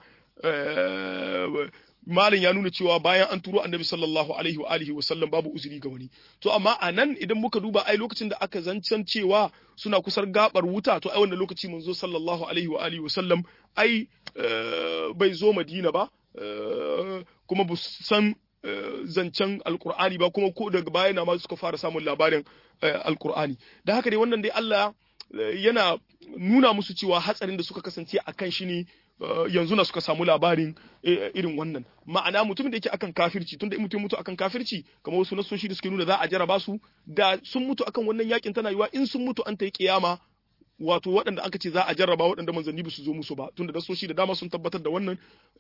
A: malin ya nuna cewa bayan an turo annabi sallallahu alaihi wa alihi wa sallam babu uzuri ga wani to amma a nan idan muka duba ai lokacin da aka zancen cewa suna kusar gabar wuta to ai wannan lokaci manzo sallallahu alaihi wa alihi wa sallam ai bai zo madina ba kuma bu san zancen alkur'ani ba kuma ko daga baya na ma suka fara samun labarin alkur'ani da haka dai wannan dai Allah yana nuna musu cewa hatsarin da suka kasance a kan shi ne yanzu na suka samu labarin irin wannan ma'ana mutumin da yake akan kafirci tunda in mutum mutu akan kafirci kamar wasu nasoshi da suke nuna za a jaraba su da sun mutu akan wannan yakin tana yiwa in sun mutu an ta yi kiyama wato waɗanda aka ce za a jarraba waɗanda manzanni ba su zo musu ba tunda nasoshi da dama sun tabbatar da wannan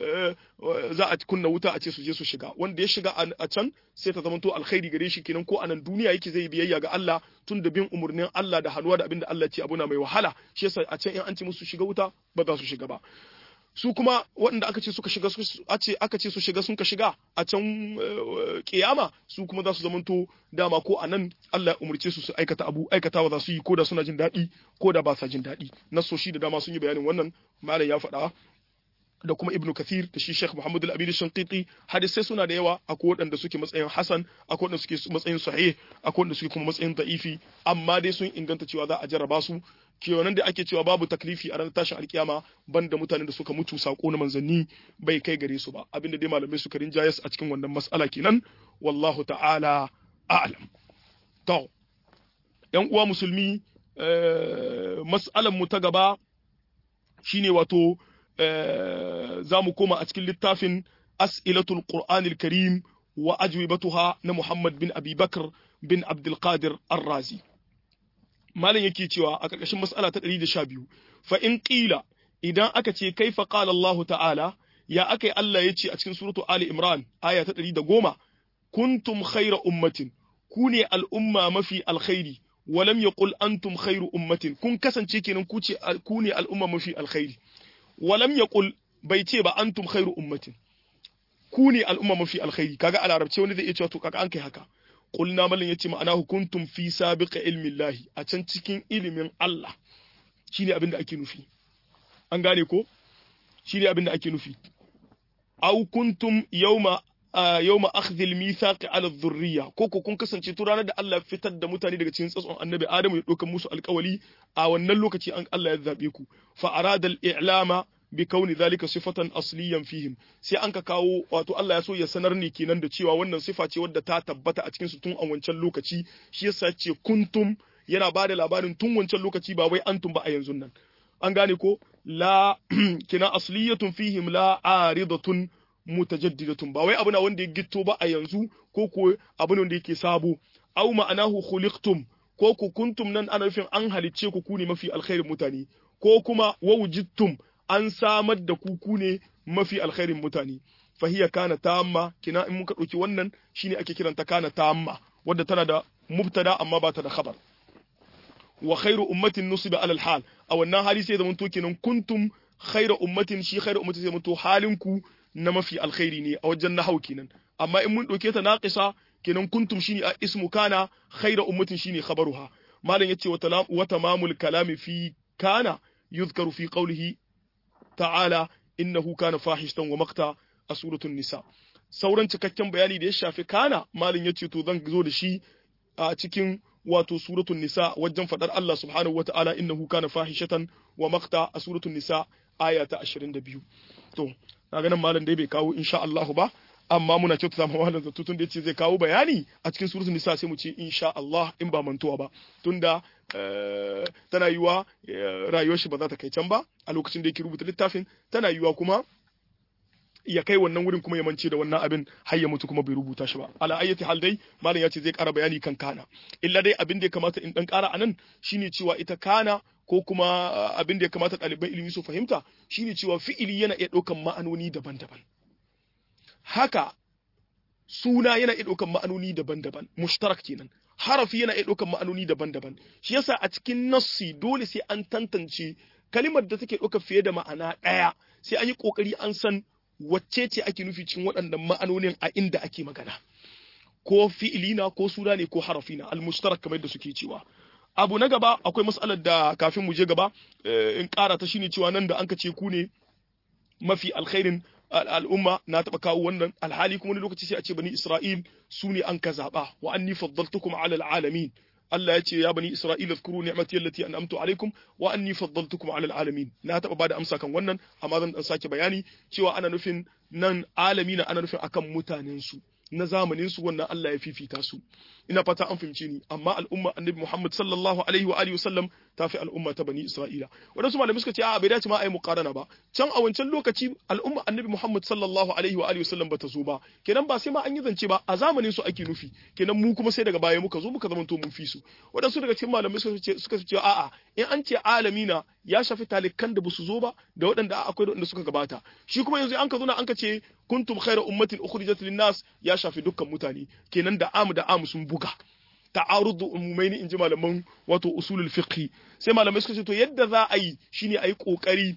A: za a kunna wuta a ce su je su shiga wanda ya shiga a can sai ta zamanto alkhairi gare shi kenan ko anan duniya yake zai biyayya ga Allah tun da bin umurnin Allah da hannuwa da abin da Allah ce abu na mai wahala shi yasa a can in an ce musu shiga wuta ba za su shiga ba su kuma waɗanda aka ce suka shiga aka ce su shiga sun ka shiga a can kiyama su kuma za su zamanto dama ko a nan Allah umurce su su aikata abu aikatawa za su yi ko da suna jin daɗi ko da ba sa jin daɗi nasoshi da dama sun yi bayanin wannan malam ya faɗa da kuma ibnu kathir da shi sheikh muhammad al-amin shanqiti hadisai suna da yawa akwai waɗanda suke matsayin hasan akwai waɗanda suke matsayin sahih akwai waɗanda suke kuma matsayin da'ifi amma dai sun inganta cewa za a jarraba su kewanan da ake cewa babu taklifi a ranar tashin alkiyama banda mutanen da suka mutu sako na manzanni bai kai gare su ba abinda dai malamai suka rinjayas a cikin wannan mas'ala kenan wallahu ta'ala a'lam to yan uwa musulmi mas'alan mu ta gaba shine wato za mu koma a cikin littafin as'ilatul qur'anil karim wa ajwibatuha na muhammad bin abi bakr bin abdul qadir ar-razi malam yake cewa a ƙarƙashin mas'ala ta 112 fa in qila idan aka ce kaifa qala Allah ta'ala ya akai Allah yace a cikin suratu Ali Imran aya ta 110 kuntum khayra ummatin ku ne al'umma mafi alkhairi walam yaqul antum khayru ummatin kun kasance kenan ku ce ku ne al'umma mafi alkhairi walam yaqul bai ce ba antum khayru ummatin ku ne al'umma mafi alkhairi kaga a larabce wani zai iya cewa to kaga an kai haka qulna mallan yace ma'ana hukuntum fi sabiqa ilmi Allah a can cikin ilimin Allah shine abin da ake nufi an gane ko shine abin da ake nufi aw kuntum yawma yawma akhdhil mithaqi ala dhurriya ko ko kun kasance to ranar da Allah ya fitar da mutane daga cikin tsatson annabi Adamu ya dokan musu alƙawali a wannan lokaci an Allah ya zabe ku fa arada al-i'lama bi kauni zalika sifatan asliyan fihim sai an ka kawo wato Allah ya so ya sanar ne kenan da cewa wannan sifa ce wadda ta tabbata a cikin su tun a wancan lokaci shi yasa ce kuntum yana ba da labarin tun wancan lokaci ba wai antum ba a yanzu nan an gane ko la kina asliyatun fihim la aridatun mutajaddidatun ba wai abu na wanda ya gitto ba a yanzu ko ko abu ne wanda yake sabo aw ma'anahu khuliqtum ko ku kuntum nan ana nufin an halicce ku ku ne mafi alkhairin mutane ko kuma wa wujidtum an samar da ku ku ne mafi alkhairin mutane fahiya kana tamma kina in muka dauki wannan shine ake kiranta kana tamma wadda tana da mubtada amma ba ta da khabar wa khairu ummatin nusiba alal hal a wannan hali sai zaman to kenan kuntum khairu ummatin shi khairu ummatin sai zaman to halinku na mafi alkhairi ne a wajen nahau kenan amma in mun dauke ta naqisa kenan kuntum shine a ismu kana khairu ummatin shine khabaruha malam yace wa tamamul kalami fi kana yuzkaru fi qawlihi ta'ala innahu kana fahishtan wa maqta a suratul nisa sauran cikakken bayani da ya shafi kana malin yace to zan zo da shi a cikin wato suratul nisa wajen fadar Allah subhanahu wata'ala innahu kana fahishatan wa maqta a suratul nisa aya ta 22 to na ganin malam dai bai kawo insha Allah ba amma muna kyautata ma malam zato tun da yace zai kawo bayani a cikin suratul nisa sai mu ce insha Allah in ba mantuwa ba tunda tana yiwa rayuwar shi ba za ta kai can ba a lokacin da yake rubuta littafin tana yiwa kuma ya kai wannan wurin kuma ya mance da wannan abin har ya mutu kuma bai rubuta shi ba ala ayyati hal dai malam ya ce zai ƙara bayani kan kana illa dai abin da ya kamata in dan ƙara anan shine cewa ita kana ko kuma abin da ya kamata ɗaliban ilimi su fahimta shine cewa fi'ili yana iya ɗaukan ma'anoni daban-daban haka suna yana iya ɗaukan ma'anoni daban-daban mushtarak kenan harafi yana iya ɗaukan ma'anoni daban-daban shi yasa a cikin nassi dole sai an tantance kalimar da take ɗauka fiye da ma'ana ɗaya sai an yi ƙoƙari an san wacce ce ake nufi cikin waɗannan ma'anonin a inda ake magana ko fi'ilina ko suna ne ko harafina al-mushtarak kamar yadda suke cewa abu na gaba akwai mas'alar da kafin mu je gaba in ƙara ta shine cewa nan da an ka ce ku ne mafi alkhairin al'umma na taɓa kawo wannan alhali kuma wani lokaci sai a ce bani Isra'il su ne an ka zaɓa wa anni faddaltukum ala alamin Allah ya ce ya bani Isra'il zkuru ni'mati allati an'amtu alaikum wa anni faddaltukum ala alamin na taɓa bada amsa kan wannan amma zan dan sake bayani cewa ana nufin nan alamina ana nufin akan mutanen su na zamanin su wannan Allah ya fifita su ina fata an fahimce ni amma al'umma annabi Muhammad sallallahu alaihi wa alihi wasallam ta fi al'umma ta bani Isra'ila wadansu malamai suka ce a bai dace ma ai muqarana ba can a wancan lokaci al'umma annabi Muhammad sallallahu alaihi wa alihi wasallam bata zo ba kenan ba sai ma an yi zance ba a zamanin su ake nufi kenan mu kuma sai daga baya muka zo muka zama to mun fi su wadansu daga cikin malamai suka ce suka ce a'a in an ce alamina ya shafi talikan da basu zo ba da waɗanda akwai da waɗanda suka gabata shi kuma yanzu an ka zo na an ka ce kuntum khayra ummatin ukhrijat lin-nas ya shafi dukkan mutane kenan da amu da amu sun buga ta'arudu umumaini inji malaman wato usulul fiqh sai malamai suka ce to yadda za a yi shine a yi kokari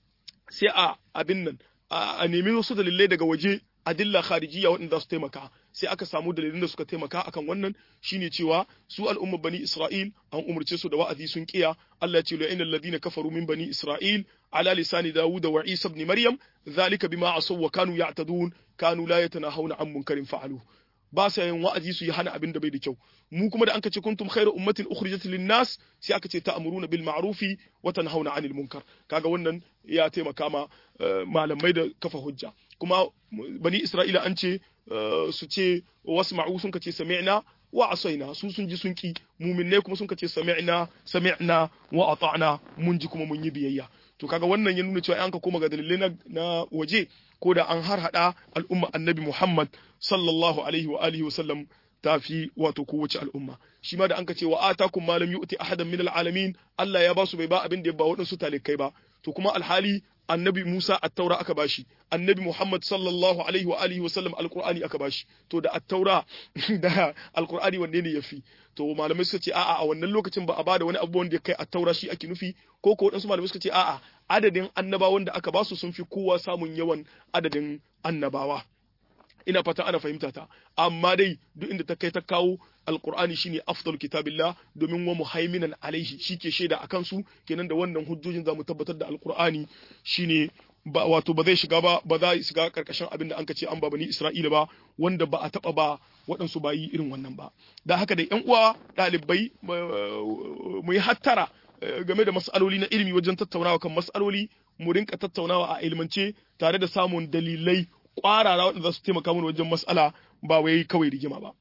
A: sai a abin nan a nemi wasu dalilai daga waje adilla kharijiyya waɗanda su taimaka sai aka samu dalilin da suka taimaka akan wannan shine cewa su al'ummar bani Isra'il an umurce su da wa'azi sun kiya Allah ya ce la innal ladina kafaru min bani Isra'il ala lisani Dawud wa Isa ibn Maryam zalika bima asaw wa kanu ya'tadun kanu la yatanahawna an munkarin fa'alu ba sa yin wa'azi su yi hana abin da bai da kyau mu kuma da an ce kuntum khairu ummatin ukhrijat lin nas sai aka ce ta'muruna bil ma'rufi wa tanhauna 'anil munkar kaga wannan ya taimaka ma malamai da kafa hujja kuma bani isra'ila an ce su ce wasma'u sun kace sami'na wa asaina su sun ji sun ki muminai kuma sun kace sami'na sami'na wa ata'na mun ji kuma mun yi biyayya to kaga wannan ya nuna cewa an ka koma ga dalilai na waje ko da an har hada al'umma annabi Muhammad sallallahu alaihi wa alihi wa sallam tafi wato kowace al'umma shi ma da an ka ce wa atakum ma lam yu'ti ahadan min al'alamin Allah ya ba su bai ba abin da ya ba waɗansu talikai ba to kuma alhali annabi Musa at-taura aka bashi annabi Muhammad sallallahu alaihi wa alihi wa sallam alqur'ani aka bashi to da at-taura da alqur'ani wanne ne yafi to malamai suka ce a'a a wannan lokacin ba a bada wani abu wanda ya kai at-taura shi ake nufi ko ko wadansu malamai suka ce a'a adadin annabawan da aka basu sun fi kowa samun yawan adadin annabawa ina fatan ana fahimta ta amma dai duk inda ta kai ta kawo alqur'ani shine afdal kitabillah domin wa muhaiminan alaihi shike shaida akan su kenan da wannan hujjojin zamu tabbatar da alqur'ani shine ba wato ba zai shiga ba ba za shiga karkashin abin da an ka ce an ba bani Isra'ila ba wanda ba a taba ba waɗansu bayi irin wannan ba da haka da ƴan uwa ɗalibai mu yi hattara game da mas'aloli na ilimi wajen tattaunawa kan mas'aloli mu rinka tattaunawa a ilmance tare da samun dalilai ƙwarara waɗanda za su taimaka mana wajen mas'ala ba wai kawai rigima ba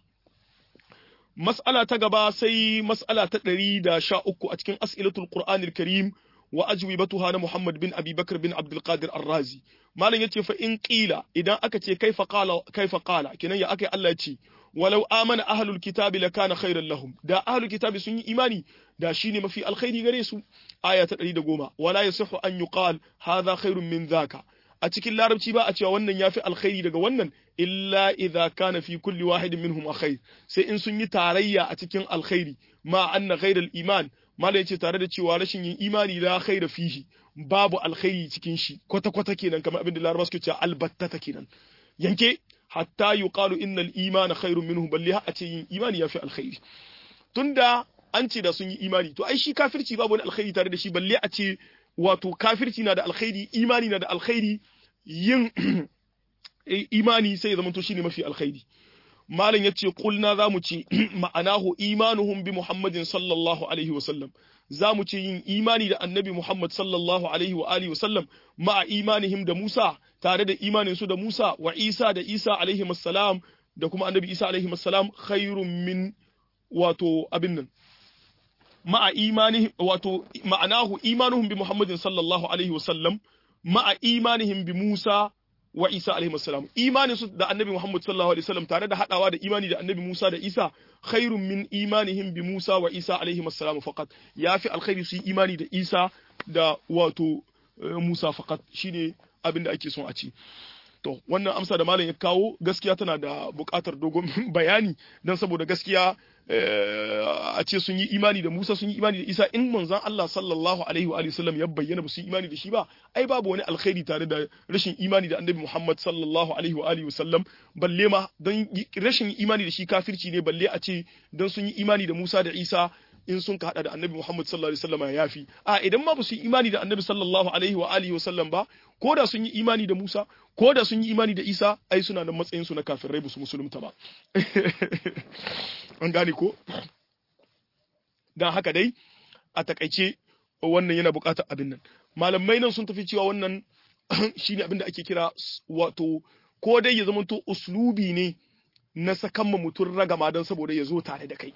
A: mas'ala ta gaba sai mas'ala ta ɗari da sha uku a cikin as'ilatul qur'anil karim wa ajwibatuha na Muhammad bin Abi Bakr bin Abdul Qadir Ar-Razi malam yace fa in qila idan aka ce kaifa qala kaifa qala kenan ya akai Allah ce walau amana ahlul kitabi lakana khairan lahum da ahlul kitabi sun yi imani da shine mafi alkhairi gare su aya ta 110 wala yasihu an yuqal hadha khairun min dhaka a cikin larabci ba a cewa wannan yafi alkhairi daga wannan illa idza kana fi kulli wahidin minhum alkhair sai in sun yi tarayya a cikin alkhairi ma anna ghairal iman mala yace tare da cewa rashin yin imani la khaira fihi babu alkhairi cikin shi kwata kwata kenan kamar abin da larabawa suke cewa albattata kenan yanke hatta yuqalu innal imana khairun minhu balli a ce yin imani yafi alkhairi tunda an ce da sun yi imani to ai shi kafirci babu wani alkhairi tare da shi balle a ce wato kafirci na da alkhairi imani na da alkhairi yin imani sai ya zama to shine mafi alkhairi malam yace kulna zamu ce ma'anahu imanuhum bi muhammadin sallallahu alaihi wasallam zamu ce yin imani da annabi muhammad sallallahu alaihi wa alihi wasallam ma'a imanihim da musa tare da imanin su da musa wa isa da isa alaihi assalam da kuma annabi isa alaihi assalam khairun min wato abin nan ma'a imanihim wato ma'anahu imanuhum bi muhammadin sallallahu alaihi wasallam ma'a imanihim bi musa wa Isa alaihi wasallam imanin su da annabi Muhammad sallallahu alaihi wasallam tare da hadawa da imani da annabi Musa da Isa khairun min imanihim bi Musa wa Isa alaihi wasallam faqat yafi alkhairi su yi imani da Isa da wato Musa faqat shine abin da ake son a ci to wannan amsa da malam ya kawo gaskiya tana da buƙatar dogon bayani dan saboda gaskiya a ce sun yi imani da Musa sun yi imani da Isa in manzon Allah sallallahu alaihi wa sallam ya bayyana ba su yi imani da shi ba ai babu wani alkhairi tare da rashin imani da Annabi Muhammad sallallahu alaihi wa alihi sallam balle ma dan rashin imani da shi kafirci ne balle a ce dan sun yi imani da Musa da Isa in sun ka hada da Annabi Muhammad sallallahu alaihi wasallam ya yafi a idan ma ba su yi imani da Annabi sallallahu alaihi wa alihi wasallam ba ko da sun yi imani da Musa ko da sun yi imani da Isa ai suna da matsayin su na kafirai ba su musulunta ba an gane ko dan haka dai a takaice wannan yana buƙatar abin nan malamai nan sun tafi cewa wannan shine abin da ake kira wato ko dai ya zamanto uslubi ne na sakan mutum ragama don saboda ya zo tare da kai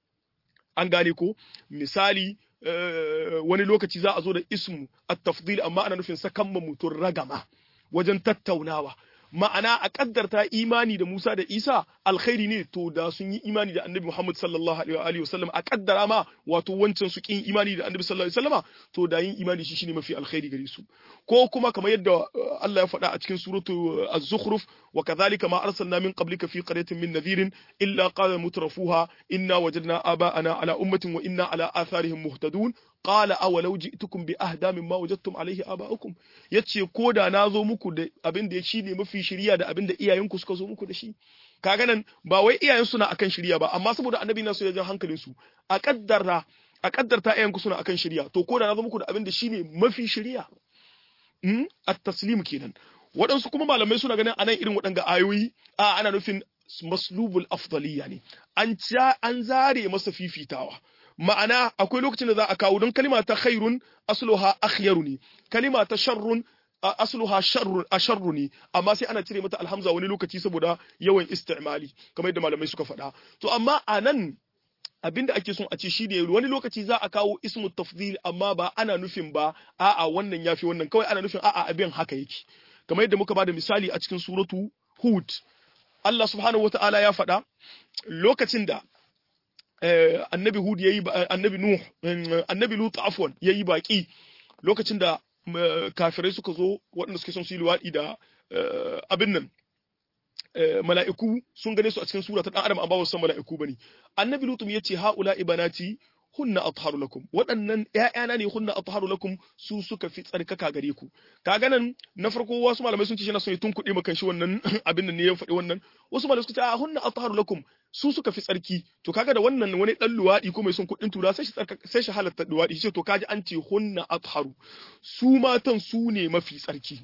A: an gane ko misali wani lokaci za a zo da ismu at-tafdil amma ana nufin sakan mutum ragama wajen tattaunawa ma'ana a kaddarta imani da Musa da Isa alkhairi ne to da sun yi imani da Annabi Muhammad sallallahu alaihi wa sallam a kaddara ma wato wancan su kin imani da Annabi sallallahu alaihi wa sallama to da yin imani shi shine mafi alkhairi gare su ko kuma kamar yadda Allah ya faɗa a cikin suratu az-zukhruf wa kadhalika ma arsalna min qablika fi qaryatin min nadhirin illa qala mutrafuha inna wajadna aba'ana ala ummatin wa inna ala atharihim muhtadun qala awalau ji'tukum bi ahda mimma wajadtum alayhi aba'ukum yace ko da na zo muku da abin da shine mafi shiriya da abin da iyayenku suka zo muku da shi kaga nan ba wai iyayen suna akan shiriya ba amma saboda annabi na so ya jan hankalin su a kaddara a kaddarta iyayenku suna akan shiriya to ko da na zo muku da abin da shine mafi shiriya mm at-taslim kenan waɗansu kuma malamai suna ganin anan irin waɗanga ayoyi a ana nufin maslubul afdaliya ne an an zare masa fifitawa ma'ana akwai lokacin da za a kawo don kalima ta khairun asluha akhyaru ne kalima ta sharrun asluha sharrun asharru ne amma sai ana cire mata alhamza wani lokaci saboda yawan istimali kamar yadda malamai suka faɗa to amma anan abinda ake son a ce shi ne wani lokaci za a kawo ismu tafdil amma ba ana nufin ba a'a wannan yafi wannan kawai ana nufin a'a abin haka yake kamar yadda muka bada misali a cikin suratu hud Allah subhanahu wata'ala ya faɗa lokacin da annabi Hud yayi annabi Nuh annabi Lut afwan yayi baki lokacin da kafirai suka zo waɗanda suke son su yi luwaɗi da abin nan mala'iku sun gane su a cikin sura ta dan adam amma ba su san mala'iku bane annabi Lut ya ce haula ibanati hunna atharu lakum waɗannan ƴaƴana ne hunna atharu lakum su suka fi tsarkaka gare ku kaga nan na farko wasu malamai sun ce yana son ya tunkuɗe maka shi wannan abin nan ne ya faɗi wannan wasu malamai suka ce a hunna atharu lakum su suka fi tsarki to kaga da wannan wani dan luwadi ko mai son kuɗin tura sai shi sai shi halatta luwadi shi to kaji an ce hunna atharu su matan su ne mafi tsarki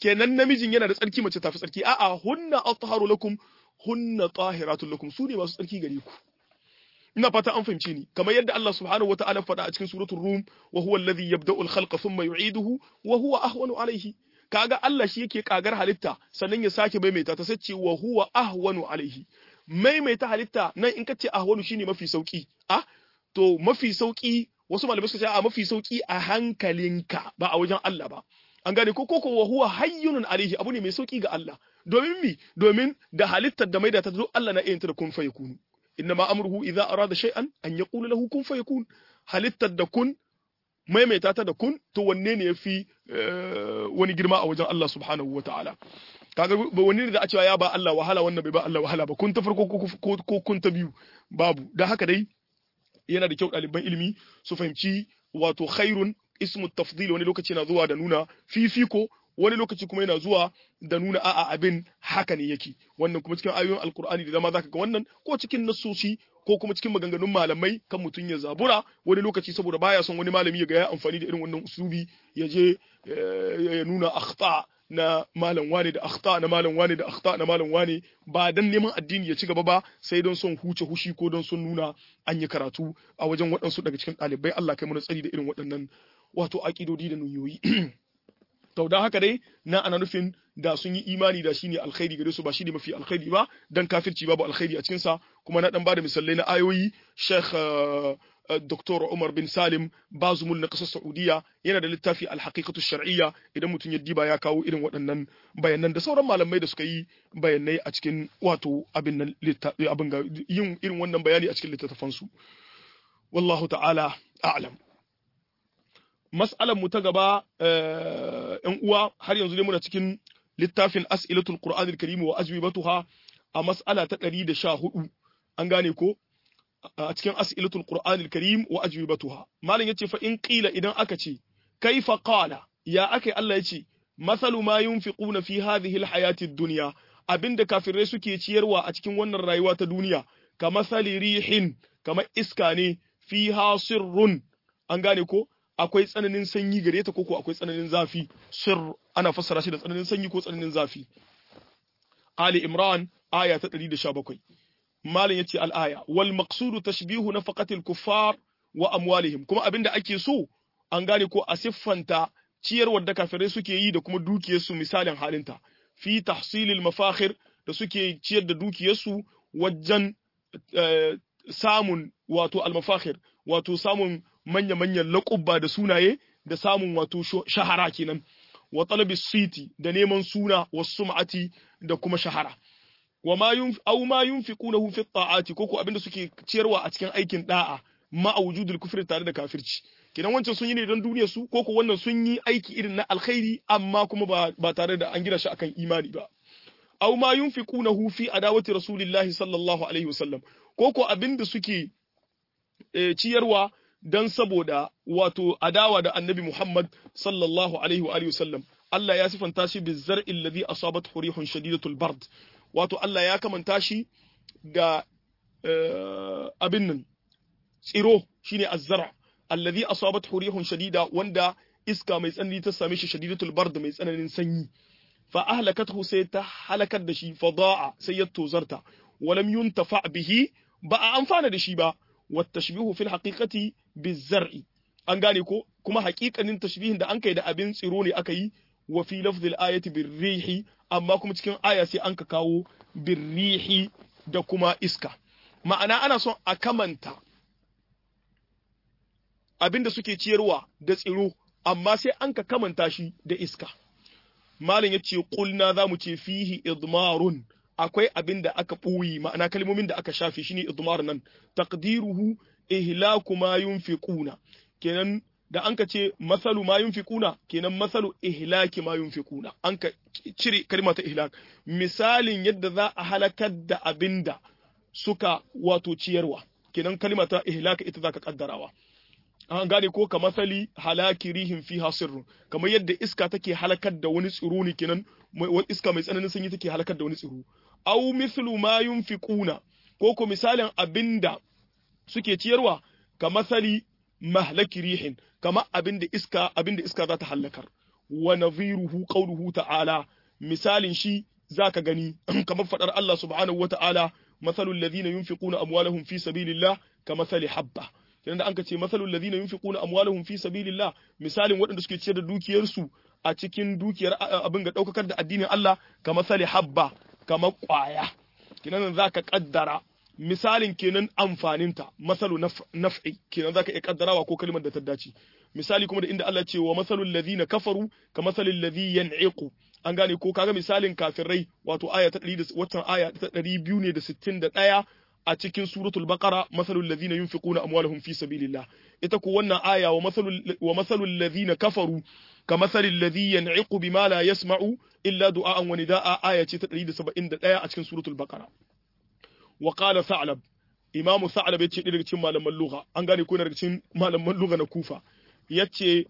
A: kenan namijin yana da tsarki mace tafi tsarki a'a hunna atharu lakum hunna tahiratun lakum su ne masu tsarki gare ku ina fata an fahimce ni kamar yadda Allah subhanahu wata'ala faɗa a cikin suratul rum wa huwa alladhi yabda'u al-khalqa thumma yu'iduhu wa huwa ahwanu alayhi kaga Allah shi yake kagar halitta sannan ya sake maimaita ta sace wa huwa ahwanu alayhi maimaita halitta nan in kace ahwanu shine mafi sauki ah to mafi sauki wasu malamai suka ce a mafi sauki a hankalinka ba a wajen Allah ba an gane ko koko wa huwa hayyunun alayhi abu ne mai sauki ga Allah domin mi domin da halittar da maida ta zo Allah na iya ta da kun fa yakunu innama amruhu idza arada shay'an an yaqula lahu kun fayakun halittar da kun maimaita ta da kun to wanne ne yafi wani girma a wajen Allah subhanahu wataala kaga ba wani da a cewa ya ba Allah wahala wannan bai ba Allah wahala ba kun ta farko ko kun ta biyu babu dan haka dai yana da kyau ɗaliban ilimi su fahimci wato khairun ismu tafdil wani lokaci na zuwa da nuna fifiko wani lokaci kuma yana zuwa da nuna a'a abin haka ne yake wannan kuma cikin ayoyin alkur'ani da dama zaka ga wannan ko cikin nassoshi ko kuma cikin maganganun malamai kan mutum ya zabura wani lokaci saboda baya son wani malami ya ga ya amfani da irin wannan usubi ya je ya nuna akhta na malam wane da akhta na malam wane da akhta na malam wane ba dan neman addini ya ci gaba ba sai don son huce hushi ko don son nuna an yi karatu a wajen waɗansu daga cikin ɗalibai Allah kai mana tsari da irin waɗannan wato aƙidodi da nuyoyi to dan haka dai na ana nufin da sun yi imani da shine alkhairi gare su ba shine mafi alkhairi ba dan kafirci babu alkhairi a cikin sa kuma na dan bada misalai na ayoyi Sheikh Dr. Umar bin Salim Bazumul na kasar Saudiya yana da littafi al-haqiqatu shar'iyya idan mutum ya diba ya kawo irin waɗannan bayanan da sauran malamai da suka yi bayanai a cikin wato abin nan abin ga yin irin wannan bayani a cikin littattafan su wallahu ta'ala a'lam mas'alar mu ta gaba ‘yan uwa har yanzu dai muna cikin littafin as'ilatul Qur'anil Karim wa ajwibatuha a mas'ala ta ɗari da sha hudu an gane ko a cikin as'ilatul Qur'anil Karim wa ajwibatuha malam yace fa in qila idan aka ce kaifa qala ya aka Allah yace masalu ma yunfiquna fi hadhihi alhayati ad-dunya abinda kafirai suke ciyarwa a cikin wannan rayuwa ta duniya ka masali rihin kamar iska ne fiha sirrun an gane ko akwai tsananin sanyi gare ta koko akwai tsananin zafi sir ana fassara shi da tsananin sanyi ko tsananin zafi Ali Imran aya ta 117 malam yace al-aya wal maqsudu tashbihu nafaqatil kuffar wa amwalihim kuma abinda ake so an gane ko a siffanta ciyarwar da kafirai suke yi da kuma dukiyarsu misalin halinta fi tahsilil mafakhir da suke ciyar da dukiyarsu wajen samun wato al-mafakhir wato samun manya-manyan laƙubba da sunaye da samun wato shahara kenan wa talabi siti da neman suna wa sum'ati da kuma shahara wa ma yun aw ma yunfiqunahu fi ta'ati ko ko abinda suke ciyarwa a cikin aikin da'a ma wujudul kufri tare da kafirci kenan wancan sun yi ne don duniyar su ko ko wannan sun yi aiki irin na alkhairi amma kuma ba, ba tare da an gina shi akan imani ba aw ma yunfiqunahu fi adawati rasulillahi sallallahu alaihi wasallam ko ko abinda suke e, ciyarwa dan saboda wato adawa da annabi Muhammad sallallahu alaihi wa wasallam Allah ya sifanta shi bi zar'il ladhi asabat hurihun shadidatul bard wato Allah ya kamanta shi da abin nan tsiro shine azzara alladhi asabat hurihun shadida wanda iska mai tsanani ta same shi shadidatul bard mai tsananin sanyi fa ahlakathu sai ta halakar da shi fa da'a sai ya tozarta walam yuntafa bihi ba a amfana da shi ba والتشبيه في الحقيقة بالزرع an gane ko kuma haƙiƙanin tashbihin da an kai da abin tsiro ne aka yi wa fi lafzil ayati birrihi amma kuma cikin aya sai an ka kawo birrihi da kuma iska ma'ana ana son a kamanta abin da suke ciyarwa da tsiro amma sai an ka kamanta shi da iska malam yace qulna zamu ce fihi idmarun akwai abin da aka ɓoye ma'ana kalmomin da aka shafe shine idmar nan taqdiruhu ihlaku ma yunfiquna kenan da an ka ce masalu ma yunfiquna kenan masalu ihlaki ma yunfiquna an ka cire kalma ta ihlak misalin yadda za a halakar da abinda suka wato ciyarwa kenan kalma ta ihlaka ita zaka kaddarawa an gane ko ka masali halaki rihin fiha sirrun kamar yadda iska take halakar da wani tsiro ne kenan iska mai tsananin sanyi take halakar da wani tsiro aw mithlu ma yunfiquna ko ko misalin abinda suke ciyarwa ka masali mahlaki rihin kama abinda iska abinda iska za ta halakar wa nadhiruhu qawluhu ta'ala misalin shi zaka gani kamar fadar Allah subhanahu wa ta'ala masalul ladhina yunfiquna amwalahum fi sabilillah kamathali habba kenan da anka ce masalul ladhina yunfiquna amwalahum fi sabilillah misalin waɗanda suke ciyar da dukiyarsu a cikin dukiyar abin ga daukakar da addinin Allah kamathali habba kamar kwaya kenan zaka kaddara misalin kenan amfaninta masalu naf'i kenan zaka iya kaddarawa ko kalmar da ta dace misali kuma da inda Allah ce wa masalul ladhina kafaru ka masalil ladhi yan'iqu an gane ko kaga misalin kafirai wato aya ta 100 watan aya ta 261 a cikin suratul baqara masalul ladhina yunfiquna amwalahum fi sabilillah ita ko wannan aya wa masalul wa masalul ladhina kafaru ka masalil ladhi yan'iqu bima la yasma'u illa du'a'an wa nida'a aya ce ta 171 a cikin suratul baqara wa qala sa'lab imamu sa'lab yace daga cikin malaman lugha an gane ko daga cikin malaman lugha na kufa yace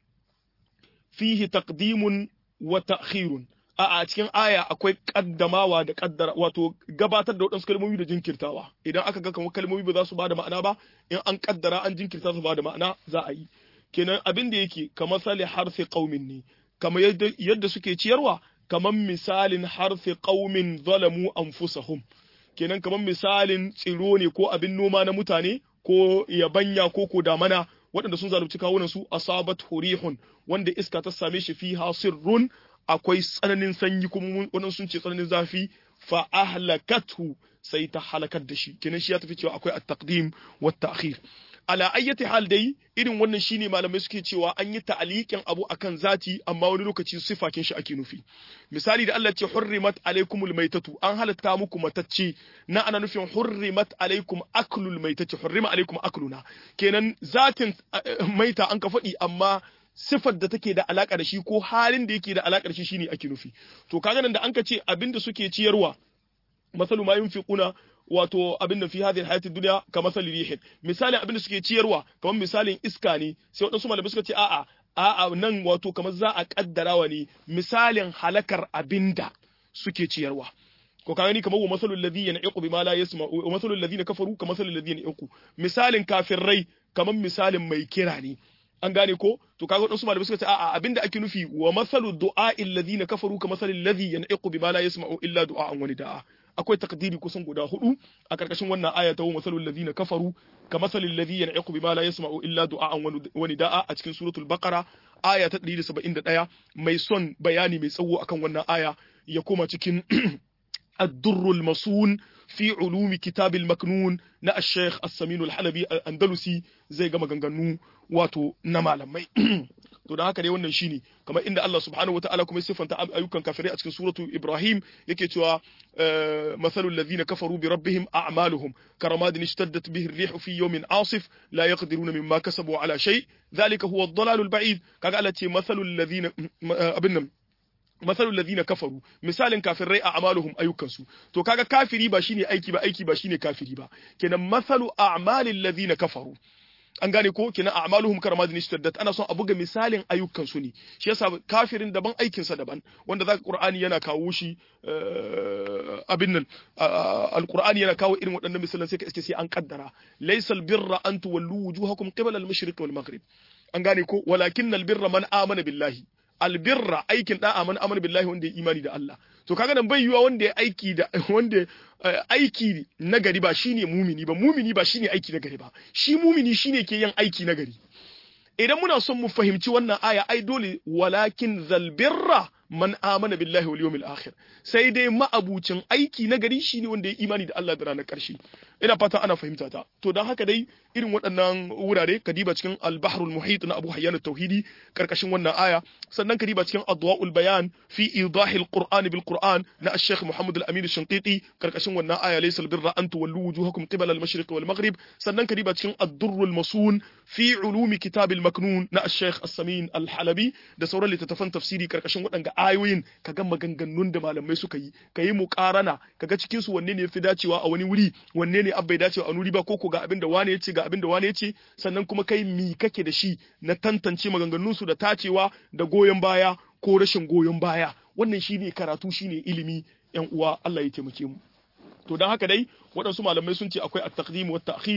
A: fihi taqdimun wa ta'khirun a a cikin aya akwai kaddamawa da kaddara wato gabatar da wadansu kalmomi da jinkirtawa idan aka ga kamar kalmomi ba za su bada ma'ana ba in an kaddara an jinkirta su bada ma'ana za a yi kenan abin da yake kamar sali harfi qaumin ne kamar yadda suke ciyarwa kamar misalin harfi qaumin zalamu anfusahum kenan kamar misalin tsiro ne ko abin noma na mutane ko yabanya ko ko damana waɗanda sun zalunci kawunan su asabat hurihun wanda iska ta same shi fi hasirrun akwai tsananin sanyi kuma wannan sun ce tsananin zafi fa ahlakathu sai ta halakar da shi kenan shi ya tafi cewa akwai at-taqdim wa ta'khir ala ayyati hal dai irin wannan shine malamai suke cewa an yi ta'aliqin abu akan zati amma wani lokaci sifakin shi ake nufi misali da Allah ce hurrimat alaikumul maitatu an halatta muku matacce na ana nufin hurrimat alaikum aklul maitati hurrima alaikum akluna kenan zatin maita an ka faɗi amma sifar da take da alaka da shi ko halin da yake da alaka da shi shine ake nufi to kaga nan da an ka ce abinda suke ciyarwa masalu ma yunfiquna wato abin da fi hadhihi hayati dunya ka masali rihin misalin abin da suke ciyarwa kamar misalin iska ne sai wadansu malamai suka ce a'a a'a nan wato kamar za a kaddarawa ne misalin halakar abinda suke ciyarwa ko kaga ni kamar wa masalul ladhi yan'iqu bima la yasma wa masalul ladhina kafaru ka masalul ladhi yan'iqu misalin kafirai kamar misalin mai kira ne an gane ko to kaga wadansu malamai suka ce a'a abinda ake nufi wa masalu du'a alladhina kafaru ka masalil ladhi yan'iqu bima la yasma'u illa du'a'an wani da'a akwai takdiri kusan guda hudu a karkashin wannan aya ta masalul ladina kafaru ka masalil ladhi yan'iqu bima la yasma'u illa du'a'an wa nida'a a cikin suratul baqara aya ta 171 mai son bayani mai tsawo akan wannan aya ya koma cikin الدر المصون في علوم كتاب المكنون na الشيخ السمين الحلبي الأندلسي zai gama ganganu wato na malamai to da haka dai wannan shine kamar inda Allah subhanahu wataala kuma ya siffanta ayyukan kafirai a cikin suratu Ibrahim yake cewa masalul ladhina kafaru bi rabbihim a'maluhum karamadin ishtaddat bihi ar-rihu fi yawmin asif la yaqdiruna mimma kasabu ala shay dhalika huwa ad-dalalul ba'id kaga Allah ce masalul ladhina abin nan masalul ladina kafaru misalin kafirai a amaluhum ayyukansu to kaga kafiri ba shine aiki ba aiki ba shine kafiri ba kenan masalu a'malil ladina kafaru an gane ko kenan a'maluhum karamadin ishtaddat ana son a buga misalin ayyukansu ne shi yasa kafirin daban aikin sa daban wanda zaka qur'ani yana kawo shi abin nan alqur'ani yana kawo irin waɗannan misalan sai ka iske sai an kaddara laysal birra an tuwallu wujuhakum qibala al-mashriq wal maghrib an gane ko walakinnal birra man amana billahi albirra aikin da'a man amana billahi wanda ya imani da Allah to kaga nan bai yiwa wanda ya aiki da wanda aiki na gari ba shine mumini ba mumini ba shine aiki na gari ba shi mumini shine ke yin aiki na gari idan muna son mu fahimci wannan aya ai dole walakin zalbirra man amana billahi wal yawmil akhir sai dai ma'abucin aiki na gari shine wanda ya imani da Allah da ranar karshe ina fata ana fahimta ta to dan haka dai irin waɗannan wurare kadiba cikin al-bahrul muhit na Abu Hayyan at-Tauhidi karkashin wannan aya sannan kadiba cikin adwa'ul bayan fi idahil qur'ani bil qur'an na al-Sheikh Muhammad al-Amin al-Shinqiti karkashin wannan aya laysa al-birra an tuwallu wujuhakum qibala al-mashriq wal maghrib sannan kadiba cikin ad-durrul masun fi ulumi kitab al-maknun na al-Sheikh As-Samin al-Halabi da sauran littattafan tafsiri karkashin waɗanga ayoyin kaga maganganun da malamai suka yi kayi muqarana kaga cikin su wanne ne yafi dacewa a wani wuri wanne ne abbai dacewa a nuri ba ko ko ga abin da wane yace ga abin da wane yace sannan kuma kai mi kake da shi na tantance maganganun su da tacewa da goyon baya ko rashin goyon baya wannan shine karatu shine ilimi yan uwa Allah ya taimake mu to dan haka dai waɗansu malamai sun ce akwai at-taqdim wa at-ta'khir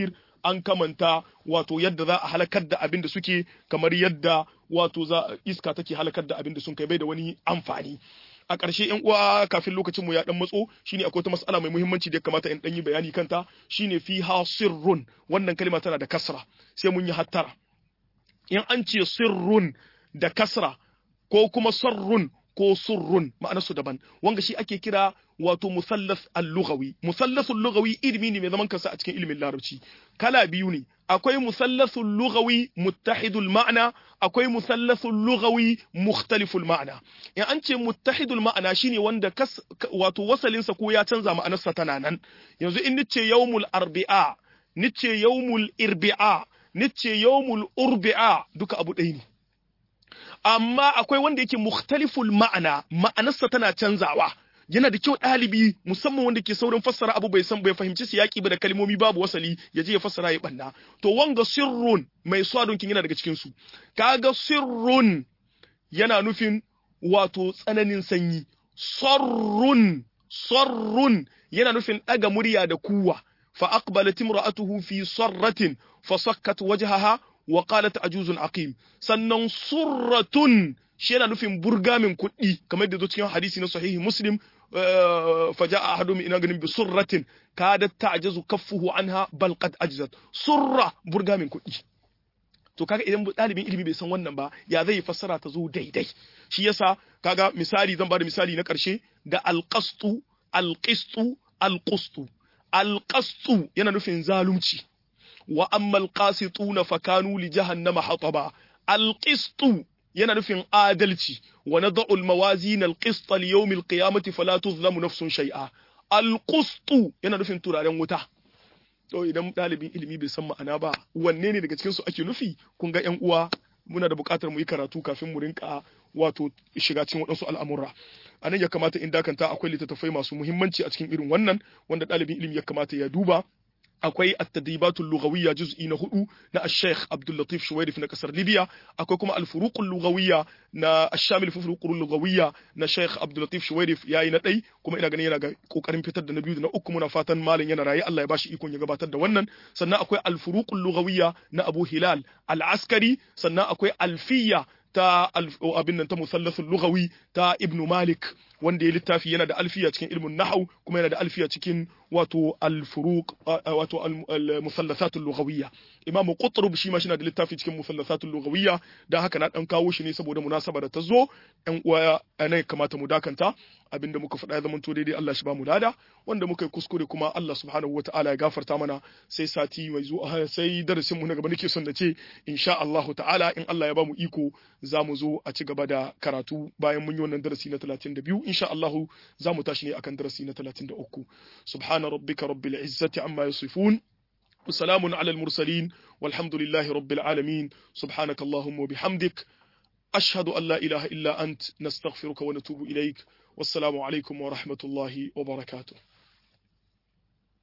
A: an kamanta wato yadda za a halakar da abin da suke kamar yadda wato za iska take halakar da abin da sun kai bai da wani amfani a ƙarshe yan uwa kafin lokacin mu ya dan matso shine akwai wata mas'ala mai muhimmanci da ya kamata in dan yi bayani kanta shine fi sirrun wannan kalma tana da kasra sai mun yi hattara in an ce sirrun da kasra ko kuma sarrun ko surrun ma'anarsu daban wanga shi ake kira wato musallas al-lughawi musallasul lughawi ilimi ne mai zaman kansa a cikin ilimin larabci kala biyu ne akwai musallasul lughawi muttahidul ma'na akwai musallasul lughawi mukhtaliful ma'na in an ce muttahidul ma'na shine wanda kas, wato wasalinsa ko ya canza ma'anarsa tana nan yanzu in nice yawmul arbi'a nice yawmul irbi'a nice yawmul urbi'a duka abu ɗaya ne amma akwai wanda yake mukhtaliful ma'ana ma'anarsa tana canzawa yana da kyau ɗalibi musamman wanda ke saurin fassara abu bai san bai fahimci siyaki ba da kalmomi babu wasali ya je ya fassara ya banna to wanga sirrun mai swadon kin yana daga cikin su kaga sirrun yana nufin wato tsananin sanyi sarrun sarrun yana nufin ɗaga murya da kuwa fa aqbalat imra'atuhu fi sarratin fa sakkat wajhaha wa qalat ajuzun aqim sannan surratun shi yana nufin burgamin kuɗi kamar da zo cikin hadisi na sahihi muslim fa ja'a ahadum ina ganin bi surratin kadat ta'jazu kaffuhu anha bal qad ajzat surra burgamin kuɗi to kaga idan ɗalibin ilimi bai san wannan ba ya zai fassara ta zo daidai shi yasa kaga misali zan bada misali na ƙarshe da alqastu alqistu alqustu alqastu yana nufin zalunci wa amma alqasituna fakanu li jahannama hataba alqistu yana nufin adalci wa nad'u almawazin alqist li yawm alqiyamati fala tuzlamu nafsun shay'a alqustu yana nufin turaren wuta to idan dalibin ilimi bai san ma'ana ba wanne ne daga cikin su ake nufi kun ga ƴan uwa muna da buƙatar mu yi karatu kafin mu rinka wato shiga cikin waɗansu al'amura a nan ya kamata in dakanta akwai littattafai masu muhimmanci a cikin irin wannan wanda ɗalibin ilimi ya kamata ya duba akwai at-tadribatul lughawiyya juz'i na hudu na Sheikh Abdul Latif Shuwairif na kasar Libya akwai kuma al-furuqul lughawiyya na Ash-Shamil fi furuqul lughawiyya na Sheikh Abdul Latif Shuwairif yayi na dai kuma ina ganin yana ga kokarin fitar da na biyu da na uku muna fatan malin yana raye Allah ya bashi ikon ya gabatar da wannan sannan akwai al-furuqul lughawiyya na Abu Hilal al-Askari sannan akwai alfiyya ta abin nan ta musallasul lughawi ta Ibn Malik wanda ya littafi yana da alfiya cikin ilmin nahau kuma yana da alfiya cikin wato al-furuq wato al-musallasatul lughawiyya imamu qutrub shi ma shi da littafi cikin musallasatul lughawiyya dan haka na dan kawo shi ne saboda munasaba da ta zo ɗan uwa ne kamata mu dakanta abinda muka faɗa ya zama to daidai Allah shi ba mu lada wanda muka yi kuskure kuma Allah subhanahu wataala ya gafarta mana sai sati mai zuwa sai darasin mu na gaba nake son da ce insha Allah ta'ala in Allah ya ba mu iko za mu zo a ci gaba da karatu bayan mun yi wannan darasi na 32 insha Allah za mu tashi ne akan darasi na 33 subhana rabbika rabbil izzati amma yasifun وسلام على المرسلين والحمد لله رب العالمين سبحانك اللهم وبحمدك أشهد أن لا إله إلا أنت نستغفرك ونتوب إليك والسلام عليكم ورحمة الله وبركاته